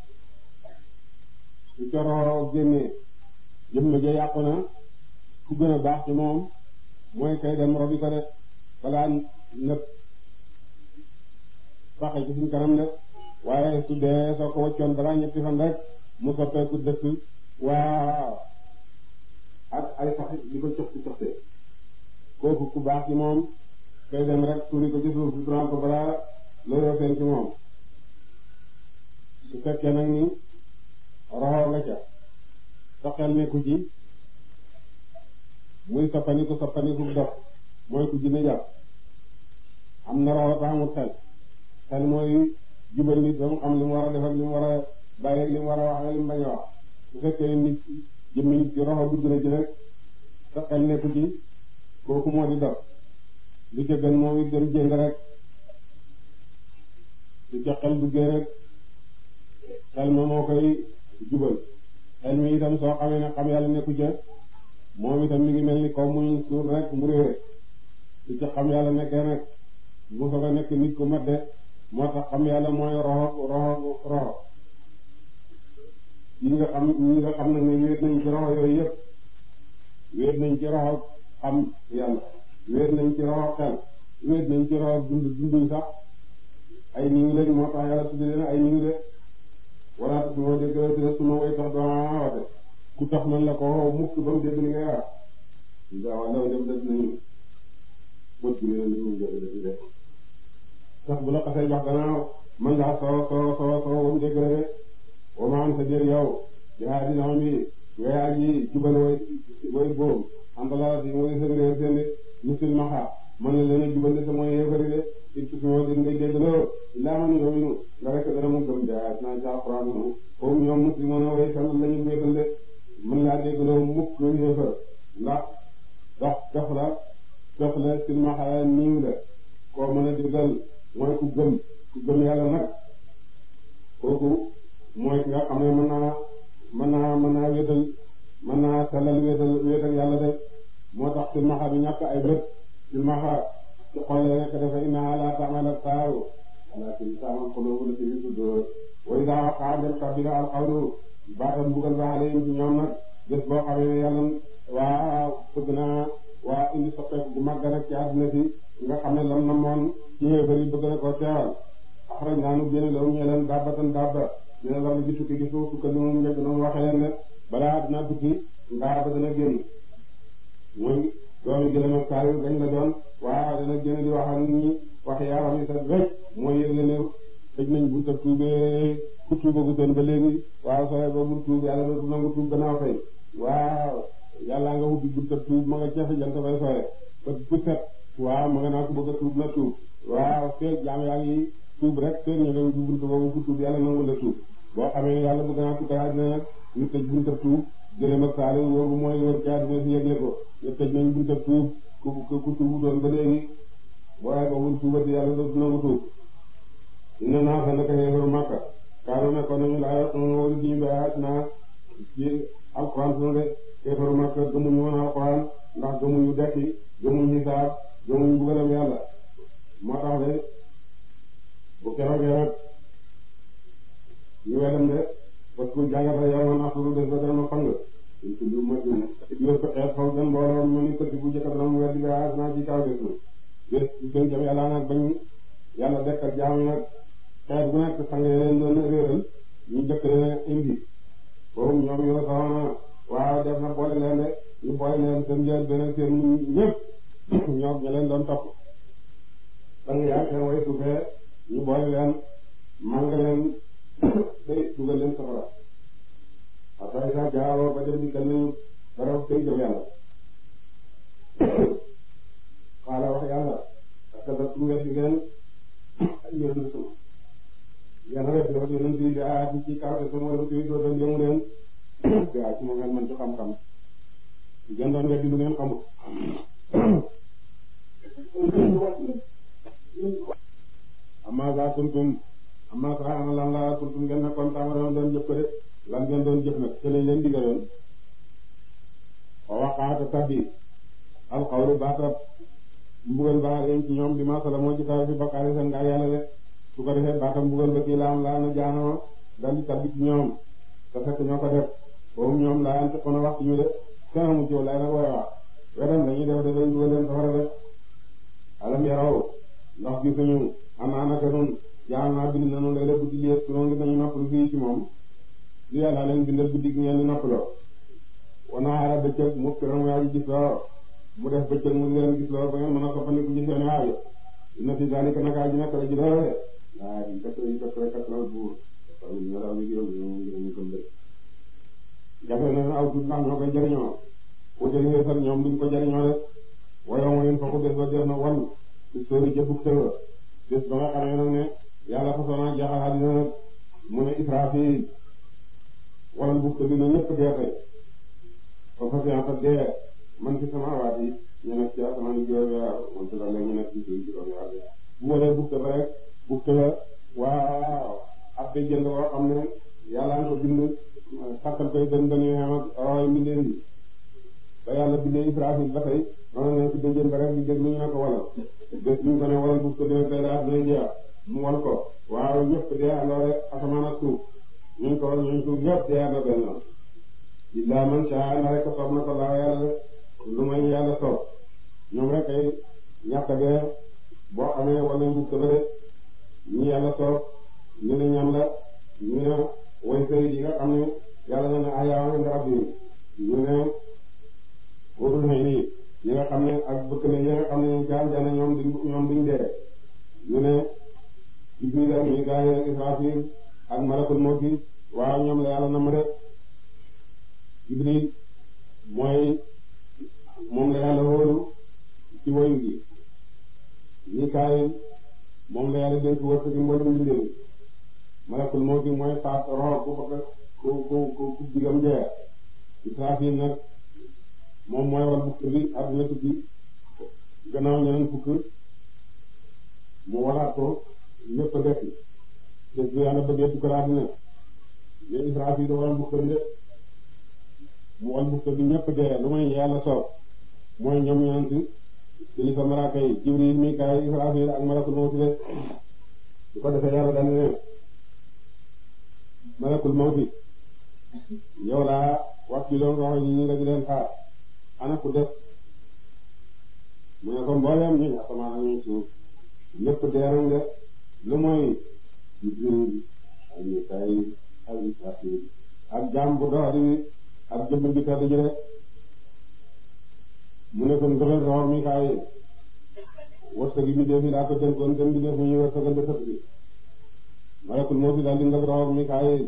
[SPEAKER 2] su coroo génnee jëmm ja yàqu na ku gën a baax ci moom mooy kay dem robi ko de balaa nëpp faxe ci suñ kanam de waaye su dee soo ko waccoon balaa ñetti fan rek mu soppeeku dëkk waaw ak ay sax di ko coxti coxte kooku ku baax ci moom kay dem rek tuuri ko ci suuf si ko balaa looloo feeñ ci moom su fekkee nag ni roxoo nga ca sa xel nekku ci muy soppaniku soppaniku dox mooy ku jinne jàpp am na roxoo tax amul xel xel mooy jubal nit ba mu xam li mu war a def ak li mu war a bàyyi ak li mu war a wax ak li mu bañ a wax su fekkee nit jëmmi nit ci roxo dugg na ci rek sa xel nekku ci kooku moo di dox li ca gën moom it dem jéng rek li ca xel duggee rek xel ma moo koy jubal xel mi itam soo xamee ne xam yàlla nekku ca moom itam mi ngi mel ni kaw muñ suur rek mu réere li ca xam yàlla nekkee nag mu soog a nekk nit ku mat de moo tax xam yàlla mooy roxo roxo roxo ñi nga xam ñi nga xam nag ne wéet nañ ci roxo yooyu yëpp wéet nañ ci roxo xam yàlla wéet nañ ci roxo xel wéet nañ ci roxo dund dunduñ sax ay niw lañ moo tax yàlla tuddi leen ay niw de wala su ma dégg dina su ma way tax doo wate ku tax man la ko mukk ba mu dégg li ngay wax waaw law dem def nañu bët bi leen li mu jël ci def sax bu la xasee jox gannaaw man ngaa soo soo soo soo ba mu dégg la de wa ma am sa jër yow yaa di nama bi ngay aji jubal way way boobu anta la si mooy seen réer seen de musul maxa man na leen a jubal de te mooy yéefari de il faut que dégg ngay dégg loo laa man yominu nga rek dana mu gëm jaay naa ci alxuraan moom comme ñoom muslimoon a way sal lañu wéetal de mën laa dégg loo mukk yéefar ndax dox dox la dox la silmaxa niiw la koo mën a déggal mooy ku gëm ku gëm yàlla nag kooku mooy ki nga xam ne mën naa mën naa mën naa wéetal mën naa sellal wéetal wéetal yàlla de moo tax silmaxa bi ñàkk ay bët silmaxa ci xol la nekk dafa innaha la ta'mal absar walakin ta'mal qulub allati fi sudur wa idha waqa'a bil kabira al qawlu baatam bugal ba alayhim ci ñoom nag bés boo xamee ne yàlla waa bëgg naa waa indi soppeeku bu mag rek ci àdduna si nga xam ne lam na moon ci yéefar yi bëgg na koo teewal axraj naa nu génne lawu ñe leen dabbatan dabba ñu ne war ji tukki gi suuf tukka li mu njëkk na mu waxee leen ne balaa dina tukki ndaa ba dana génn mooy doomi gëlëm ak kaayu gañ la doon waaw dana génn di wax ak nit ñi wax yaaram yi sax rek mooy yëgle ne tëj nañ bunta tuubee ku tuubagu toon ba léegi waaw sooy ba bul tuub yàlla dootu nangu tuub gannaaw tey waaw yàlla nga ubbi bunta tuub ma nga ceefe jant bay sooye ba bu set waaw ma nga naa ko bëgg a tuub na tuub waaw feeg jaam yaa ngi tuub rek feeg ñu nga ubbi bunta boobu ku tuub yàlla nangu la tuub boo xamee ne yàlla bëgg naa tukkal àddina nag ñu tëj bunta tuub gërëm ak saali wóobu mooy wër ci àddina si yëgle ko ñu tëj nañ bunta tuub ku ku tuubu doon ba léegi waaye ba bul tuubati yàlla dootu nangu tuub inna naa sa naka xeexaru Makka kaanu nekkoon nañu laa wóolu diñu bayaat naa ci alxuraan sunu de xeexaru Makka gëmuñu woon alxuraan ndax gëmuñu dekki gëmuñu xisaab gëmuñu bugalam yàlla moo tax de bu keroogee nag ñu wedam de parce que jàngata yow man axturu des ba dana fang ñu tudd ma yor ko xeet xaw gën mbooloo ñu ni këtt bu jëkk dana mu weddi bayaat naa ci kaw des na bés gën jëm yàlla nag bañ yàlla dekkal jaam yi nag xeet bu nekk sang leen doon réeral ñu jëkk leen indi boobu ñoom ñoo soxna waaw def na boole leen de ñu boole leen seen njël beneen seen ñëpp ñoom ña leen doon topp sang yaa seen way suufee ñu boole leen màng leen day dugal leen safara après ça jaaroo ba dem di kal nañu dara tey jëm yàlla xaala wax yàlla parce que daf tuuti si ngeen ay yonent sama yéen a def loolu yonent yi di aati ci kaw te sama wala tuuti doo doon yëngu leen di aati moom ngeen mën ci xam-xam ngeen doon weddi lu ngeen xamul. amma za kuntum amma sa ana lan la kuntum ngeen nekkoon tamaroon doon jëf ko de lan ngeen doon jëf nag te lañ leen digaloon wa waqaata tabbi alqawlu baatab mbugal baax leen ci ñoom bi masala moo ci kaw fi bakkaari seen ngaa yàlla de su ko defee baatam mbugal ba kii laam laa na jaanama dal di tabbi ci ñoom te fekk ñoo ko def boobu ñoom laa yante kon a wax ci ñu de kenn amu ci lay nag wooy wax wedam dañuy def de dañ dugal leen safara de alam yaraw ndax gisuñu ana naka nun jaam naa bind nanu lay la guddi liet su noonu nañu noppalu fii ci moom li yàlla leen bindal guddi gi ngeen di noppaloo wanaara bëccëg mu kiram yaa ji gis loo mu def bëccëg mu leen gis lool ba ngeen mën a soppandiku ci seen aajo inna fi zalika naka ji nekk la ji loole waa di kat yi kat kat la buur ñu raw ni yow ñu ñu ko mbir jafe na aw tuut ndax ñoo koy jariñoo ku jëlee sax ñoom duñ ko jariñoo rek waaye mo leen foofu bés ba def na wan ci sóori jëbug sëwa bés ba nga xamee nag ne yàlla façon jeexal àddina nag mu ne Israfil wala bug te dina ñëpp dee tey ba fa fianta dee man ci sama waat yi ñu nekk ci asamaan yi juróom yaar man ci la ñu nekk ci suuf juróom yaar bu waree bugte ba rek bugte ba waaw ab day jënd boo xam ne yàlla nga ko bind sàkkal koy gën gën yu xam ak raway mbindeen yi ba yàlla bindee Israfil ba tey noonu ne ci déjjën ba rek di dégg ñu ne ko walal bés ñu ko ne walal bugte dina tey daal dina jeex mu wal ko waaw ñëpp dee andoore asamaan ak suuf ñun ko ñun suuf ñëpp dee ando benn illa man sha na rek soob na ko laa yàlla lu may yàlla soob ñoom rek ay ñàkk bee boo xamee wala njub ba de ñi yàlla soob ñu ne ñam la ñu ne way sëy yi nga xam ne yàlla na ne ayaawa nga rabbi ñu ne wóorul xëy nii ñi nga xam ne ak bëkk ne yi nga xam ne ñu jaam jana ñoom duñ ñoom duñ dee ñu ne Jibril ak Mikaayil ak Israfil ak malakul mawti waaw ñoom la yàlla na ma de Jibril mooy moom la yàlla wóolu ci woyu gi Mikaayil moom la yàlla dénk wërsëg gi mboolem mbindeef malakul mawti mooy faat rox ku bëgg ku ku ku ku digam jeex Israfil nag moom mooy wal bukk bi àdduna tukki gannaaw ñeneen fukk mu walaat ko ñëpp a dekk bés bu yàlla bëggee tukkal àdduna ne Israfil wal bukk bi de mu wal bukk bi ñëpp dee lu may yàlla soob mooy ñoom ñeent kilifa malaaka yi Jibril Mikaayil Israfil ak malakul mawti de bu ko defee yàlla daal ne malakul mawti yow laa wax ci loolu roxo ñi nga di leen xaar ana ku def mu ne ko mbooleem ñi asamaan ak ñu suuf ñëpp dee nañ de lu mooy Jibril ak Mikaayil ak Israfil ak jaam bu dox di ak jëmm bi tedd ji rek mu ne kon doxal roxo Mikaayil wërsëg yi mi def yi laa ko dénkoon te mi def ñu wërsëgal de sët bi malakul mawti daal di nga roxoog Mikaayil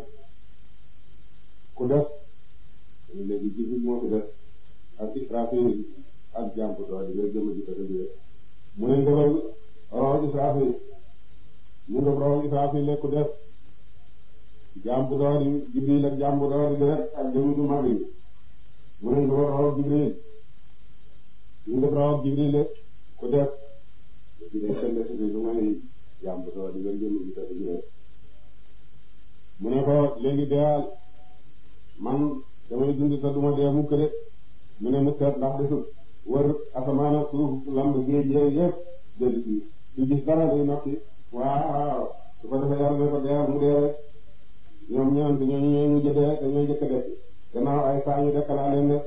[SPEAKER 2] ku def léegi Jibril moo fi def ak Israfil ak jàmp doole di nga jëm ji ko tëjee mu ne nga roxoog Israfil mu nga roxoog Israfil ku def jàmp doole Jibril ak jàmp doole di rek ak jëmu du mag yi mu ne nga roxoog Jibril mu nga roxoog Jibril ku def di leen sell si lu may jàmb doo di nga jëm di tëdd ji mu ne ko léegi deyal man damay dund te duma dee mukk de mu ne mu seet ndax desut wër asamaan ak suuf lamb géej yooyu yëpp dellu si su gis dara day noppi waaw su ko defee yàlla ne ko deyal mu dee rek ñoom ñeent ñooñu ñooy mujj dee te ñooy jëkk def gannaaw ay saa ñu dekkalaa leen de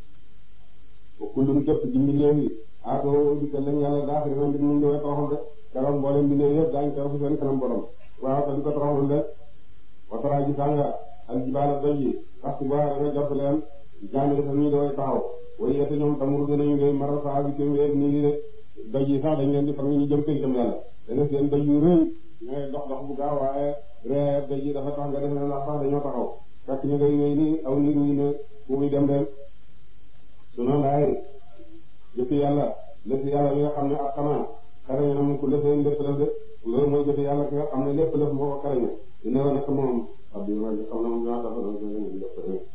[SPEAKER 2] kullum képp ci mbindeef yi aatoo dikkal lañ yàlla daa xëy na mbir mi ñëwee toroxal de keroog mboolem mbindeef yëpp daañu teew fi seen kanam borom waaw te di ko toroxal de watara ji sànga ak jibaala doj yi sax bu baax da nga jot leen jaami dafa ñu doy taxaw way yete ñoom tamuru dinañu ngay mara saa bi kéem weer nii de doj yi sax dañ leen di fag ñu jëm pencam yàlla danga seen doj yu rëy ñooy dox dox bu gaaw waaye ree doj yi dafa tax nga def leen ndax sax dañoo taxaw fekk ñu ngay wéy ni aw nit ñi ne fu muy dem dem su noonu laay jëfi yàlla lépp yàlla mi nga xam ne ak xanaa xarañ na mu ko lëfee lépp lëf de loolu mooy jëfi yàlla ki nga xam ne lépp lëf moo ko xarañ dina war a moom wax dëgg yàlla xam na moom ñoo tax na ñu def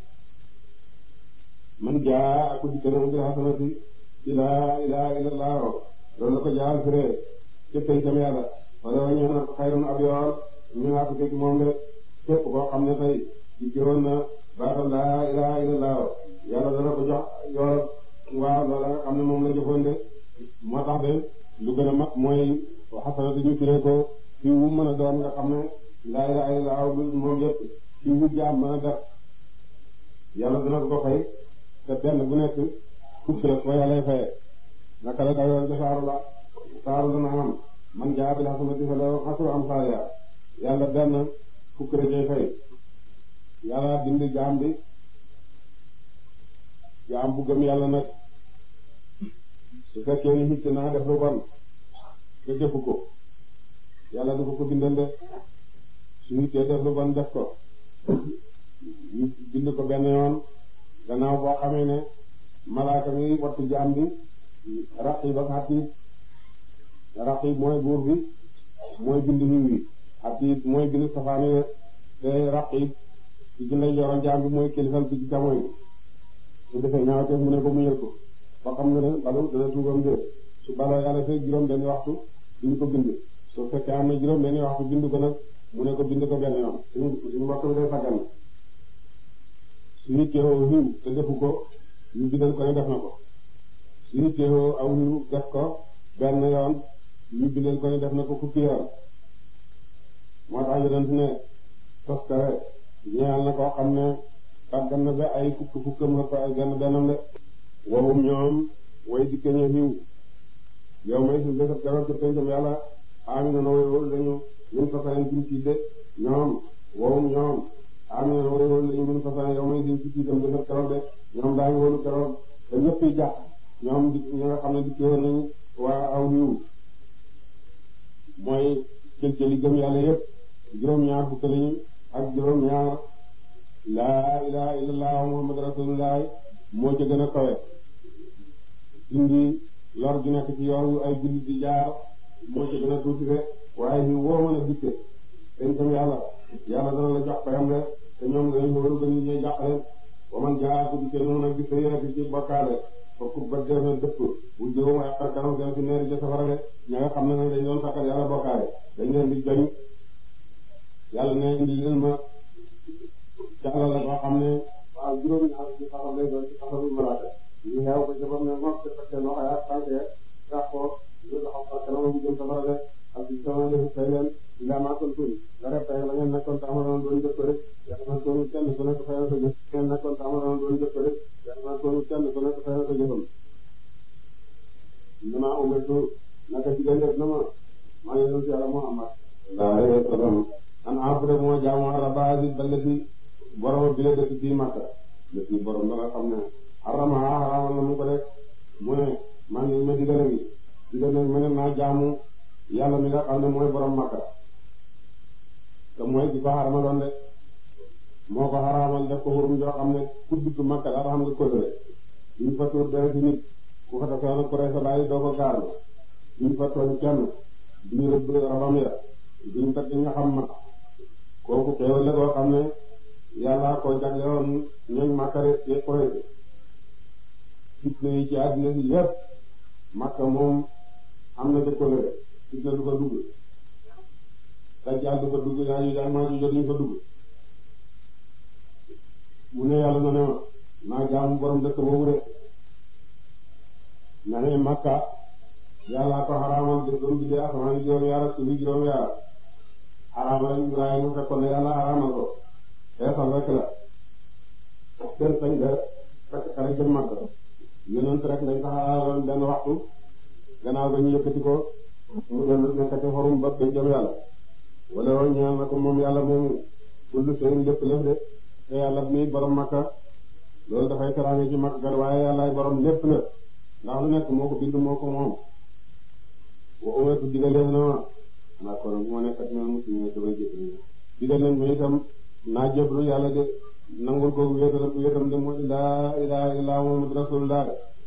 [SPEAKER 2] man jaa ak dikk na mu bi hasanati ilaa ilaa illallah loolu la ko jaal firee ca pencam yàlla wala wa ñëw na ko xayrun ab yool ñu naa ko fekk moom de képp koo xam ne tey dikki woon na baatal laa ilaa illallah yàlla dana ko jox yool waaw loolu nga xam ne moom la jëfoon de moo tax de lu gën a mag mooy xasanati ñu firee ko fi wu mën a doon nga xam ne laa ilaaha illallaah moom yëpp fi wu jaam mën a def yàlla dina ko ko fay te benn bu nekk fukk la ko yàlla fayee naka la dayoon ca saaru la saaru dana am man jaa bil hasanati falahu ashru amsaalihaa yàlla benn fukk la cay fay yàlla dindi jaam bi jaam bu gëm yàlla nag su fekkee ni nit naa def lu bon te defu ko yàlla dafa ko bindal de su nit def lu bon def ko ñu bind ko benn yoon gannaaw boo xamee ne malaaka mi wattu jaam bi raqib ak xatiib raqib mooy buur bi mooy bind xiw yi xatiib mooy bind safaani te raqib ci ci lay yoroon jaam bi mooy kilifal bi ci camoy su defee ñaaw te mu ne ko muñal ko ba xam nga ne balu dana tuubam de su baloo yàlla fekk juróom benn waxtu duñ ko bind su fekkee am na juróom benn waxtu bind ko nag mu ne ko bind ko benn yoon suñu suñu mbokk bi day faggan su nit teewoo xiw te defu ko ñu bindal ko ne def na ko su nit teewoo aw xiw def ko benn yoon ñu bindal ko ne def na ko fukki yoon moo tax yonent ne toskare ñeel na koo xam ne faggan na ba ay fukk fukkam la ko ay benn bennam de wowum ñoom way dikke ñu xiw yow may suñu bésab keroog ca pencam yàlla ami na way wóolu dañu ñun façon suñ ci de ñoom wowum ñoom ami na way wóolu dañu ñun façon yow may suñ ci itam bésab keroog de ñoom daañu wóolu keroog te ñëpp yi jàpp ñoom di ñi nga xam ne dikke woon nañu waa aw xiw mooy cël cëli gëm yàlla yëpp juróom-ñaar fukk lañu ak juróom-ñaar laa ilaha illallah muhammad rasulullah moo ca gën a kawe indi lor gi nekk ci yoon yu ay jullit di jaar moo ca gën a tuuti de waaye ñu woo mën a dikke dañ tam yàlla yàlla dana la jox payam de te ñoom dañ wóoru ba ñu ñuy jàqale wa man jaa ko dikke noonu ak di sa yéene ci bokkaale fokk ba def na dëpp bu jëwum ay xar kanam seen ci neeri ja safara de ña nga xam ne nag dañ doon sakkal yàlla bokkaale dañ leen di joñ yàlla ne indi leen ma jàllal la boo xam ne waaw juróomi ñaar ci xaral lay doon ci xasalu malaaka ñu xeew ko jëfam ne moom te fekkee loxo yaa tànkee sax ko ñu taxaw xar kanam bu jëm safara de ak ci sama defu fay leen ila maa kuntum nga def tey la ngeen nekkoon taamaloon doon jëf ko rek yàlla na ko kenn ku nekk fay na ko jëf ngeen nekkoon taamaloon doon jëf ko rek yàlla na ko kenn ku nekk fay na ko jëfam damaa umirtu naka ci gën def na ma maa ngi ci yàlla Muhammad sallallahu alayhi wa sallam an abuda moo jaamu rabba hadhihi ballati borom bi la dëkk fii Makka dëkk borom ba nga xam ne harama haramal na mu ko def mu ne maa ngi ma digale gi digal na ma ne naa jaamu yàlla mi nga xam ne mooy borom Makka te mooy di ko xaramaloon de moo ko xaramal def ko xurum joo xam ne ku dugg Makka daal xam nga kóllëre duñ fa tuur dara ci nit ku fa defee nag ku rey sa bàyyi doo ko gaar duñ fa tooñ kenn duñu rëbb rabam ya duñ tagg nga xam ma kooku xéewal la koo xam ne yàlla ko jaglewoon ñooñ Makka rek ci koy fitna yi ci àddina si yépp Makka moom am na dëkkale fitna du ko dugg dajjal du ko dugg yaa ñu jaay maa ñu jotuñu ko dugg mu ne yàlla na ne ma naa jaamu borom dëkk boobu de na ne Makka yàlla ko xaraamal jëkkëru bi de asamaan juróom yaar suufi juróom yaar xaraamal Ibrahima fekkoon ne yàlla xaraamal ko xeesal rek la kenn sañ de fekk xale jëm Makka yonent rek lañ ko xaraamal benn waxtu gannaaw ba ñu yëkkati ko mu doon nekkati xorum ba koy jëm yàlla wala woon ñaan na ko moom yàlla moomu kullu seen lépp lépp de te yàlla mi borom Makka loolu dafay teraange ci Makka kat waaye yàllaay borom lépp la ndax lu nekk moo ko bind moo ko moom wa umetu digaleef na ma maa ko moo nekkat ne muslim damay jëfni digal nañ ma itam naa jëflu yàlla de nangul ko wéetal wéetam de mooy laa ilaha illa muhammad rasulullah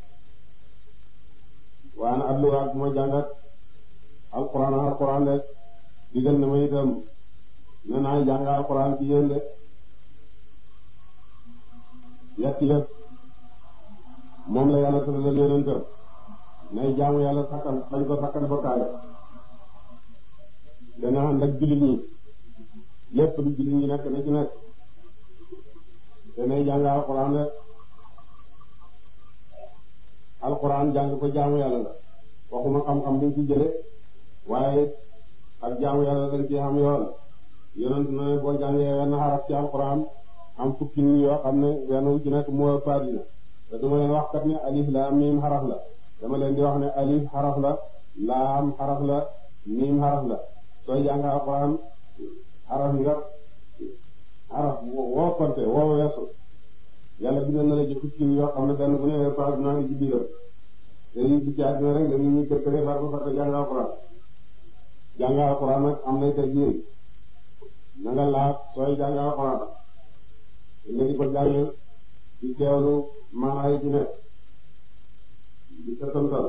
[SPEAKER 2] waaye na adlu ak ma jàngat alquran alquran de digal na ma itam ne naa jàng alquran ci yéen de yetti yëpp moom la yàlla tëddal yonentam nay jaamu yàlla sakkan bañ ko sakkan bokkaale dana ànd ak jullit ñi lépp lu jullit ñi nekk na ci nekk te nay jàng alquran de alquran jàng ko jaamu yàlla la waxuma xam-xam buñ ci jële waaye ak jaamu yàlla dañ ci xam yoon yonent na ne boo jàngee wenn xaraf ci alquran am fukki nit yoo xam ne wenn wu ci nekk moo fadina te duma leen wax kat ne alif laam miim xaraf la dama leen di wax ne alif xaraf la laam xaraf la miim xaraf la sooy jàng alquran xaraf nga xaraf woo konte woo weesu yàlla bindal na la ci fukki nit yoo xam ne benn bu ne fadina ngi ci biiram te lii bi ci àddina rek dañu ñuy kër këree far ba far jàng alquran jàng alquran nag am nay teggin na nga laaj sooy jàng alquran nga di ko jàng di teewlu maanaay ci nekk di setantal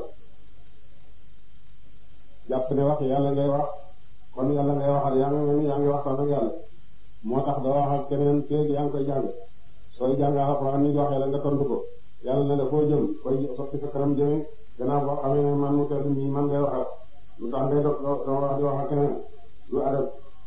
[SPEAKER 2] jàpp ne wax yàlla ngay wax kon yàlla ngay waxal yaa ngi mel ni yaa ngi waxtaan ak yàlla moo tax doo wax ak keneen feeg yaa ngi koy jàng sooy jàng alquran ni waxee la nga tontu ko yàlla ne la foo jëm koy sotti sa kanam jëme gannaaw boo xamee ne man mu tedd nii man ngay waxal lu tax ngay dog doo wax di wax ak keneen lu adab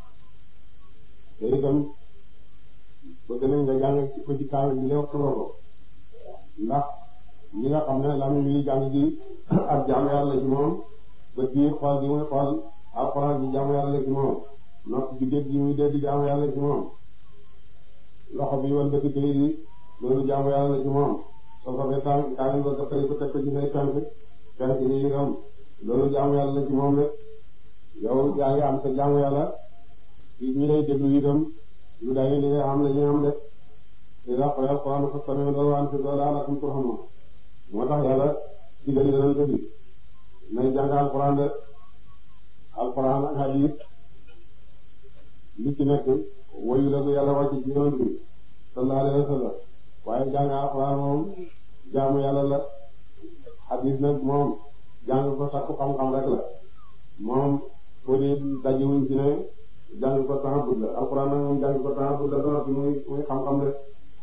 [SPEAKER 2] te itam bëgg nañ nga jàng ko ci kaamil bi lépp loolu ndax ñi nga xam ne lam yi jàng gi ak jaamu yàlla ci moom bët bi xool gi muy xool alxuraan ji jaamu yàlla ci moom nopp bi dégg gi muy dégg jaamu yàlla ci moom loxo bi wan bëti këy yi loolu jaamu yàlla ci moom soo ko fee kaamil ba nga fay ko teg ko ci say tànk tànk yi itam loolu jaamu yàlla ci moom rek yow yaa ngi am sa jaamu yàlla ñi lay déglu itam lu day li nga xam ne ñu am de ila ko yal Qur'an ko tamé do wan ci do la la kum turhamu moo tax yàlla digal yonent bi nay jàng alquran de alquran ak hadith li ci nekk wayu la ko yàlla wàcc ci yonent bi sallallahu alayhi wa sallam waaye jàng alquran moom jaamu yàlla la hadith nag moom jàng ko sakku xam-xam rek la moom pour di dajiwuñ ci ne jàng ko taxabut la alxuraan nag moom jàng ko taxabut la doon muy muy xam-xam rek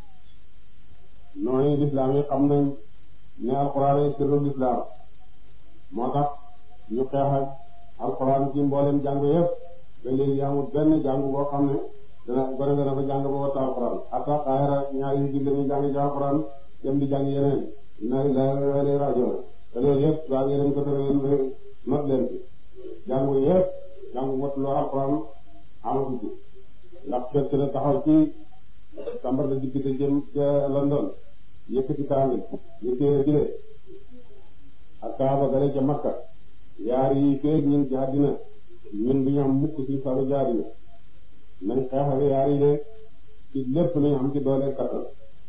[SPEAKER 2] noonu lislaam yi xam nañ ne alxuraan ay sirru lislaam moo tax ñu xeex ak alxuraan ci mboolem jàng yëpp ba léegi amul benn jàng boo xam ne dana gone dana ko jàng ba wattu alxuraan ata xaayara ñaari ji lañuy jàng ci alxuraan dem di jàng yeneen na la lay rajo te loolu yëpp waa yeneen ko tere not leen ci jàngu yëpp jàngu wattuloo alxuraan amatu ci ndax fekk na taxaw ci sambar la diggante jëm ca London yëkkati kaamil ñu téere bi de ak kaaba gale ca Makka yaar yi feeg ñun ci àddina ñun du ñu am mukk ci salu jaari yi nañ xeex ak yaar yi de ci lépp nañ am ci doole kattan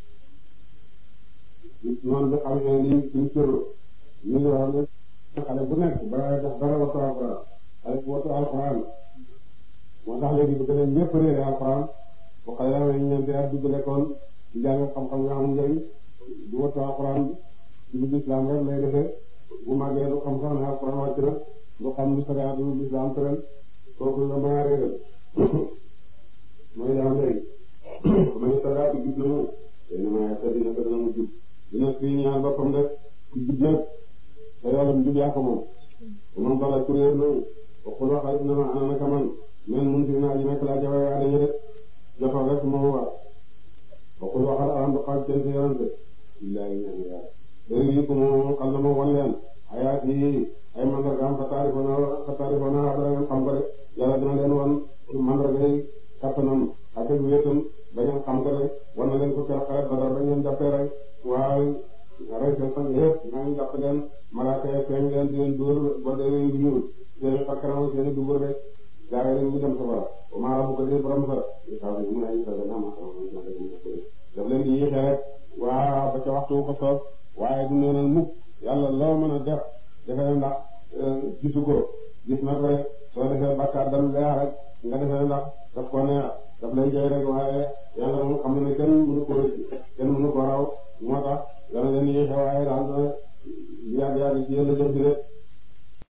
[SPEAKER 2] noonu bi xam ne ni suñ sërlu ñu ngi wax ne xale bu nekk balaa def dara wattu alxuraan xale bu wattu alxuraan moo tax léegi bu gën a ñëpp réere alxuraan bu xale yaa ngi ñeenti at dugg lekkoon di jàng xam-xam nga xam njëriñ du wattu alxuraan ci biir islam rek lay defee bu màggee du xam sax ne alxuraan wàcc na du xam lu sariya du islam tëral kooku nga mën a réeral mooy daam léegi ma ngi sariya bi jub na mu tey na maa yàtta dina ko dana mu jub dina fii ñaan boppam rek ku jub nag te yoolam jub yaa ko moom man bala kuréer na waxul waxal na ma ana naka man men mun fi naa ji nekk laa jafe waa dañu rek jotal rek moo war waxul waxal alam xaaj jën si yonante billahi ñaan yàlla léegi yi ko moom xam na ma wan leen ayaat yi ay mandargaam fa taarifoona fa taarifoona dara ngeen xam ko de yàlla dina leen wan mandargay kattanam ak ak wéetam ba ngeen xam ko de wan na leen ko keroog xaret ba dara ba ngeen jàppee rek waaye rey seen sang yëpp naa ngi jàpp leen malaaka yi feeñ leen di leen dóor ba dee yu ñuul seen i fakkaram seen i dubur rek gaa yi ñu dem safara ba maa bu ko dee borom sa ñu xaw ñu mun a ñu sa gën a ma daf leen di yéexee rek waa ba ca waxtu ko soob waaye du neenal mukk yàlla loo mën a def defee ndax gisu ko gis na ko rek soo defee bakkaar dal leex rek nga defee ndax daf ko neex daf lay jëy rek waaye yàlla moom xam na ne kenn mënu ko kenn mënu ko raw moo tax dana leen yéexee waaye daal dana yàgg yàgg ci yàlla jëf bi rek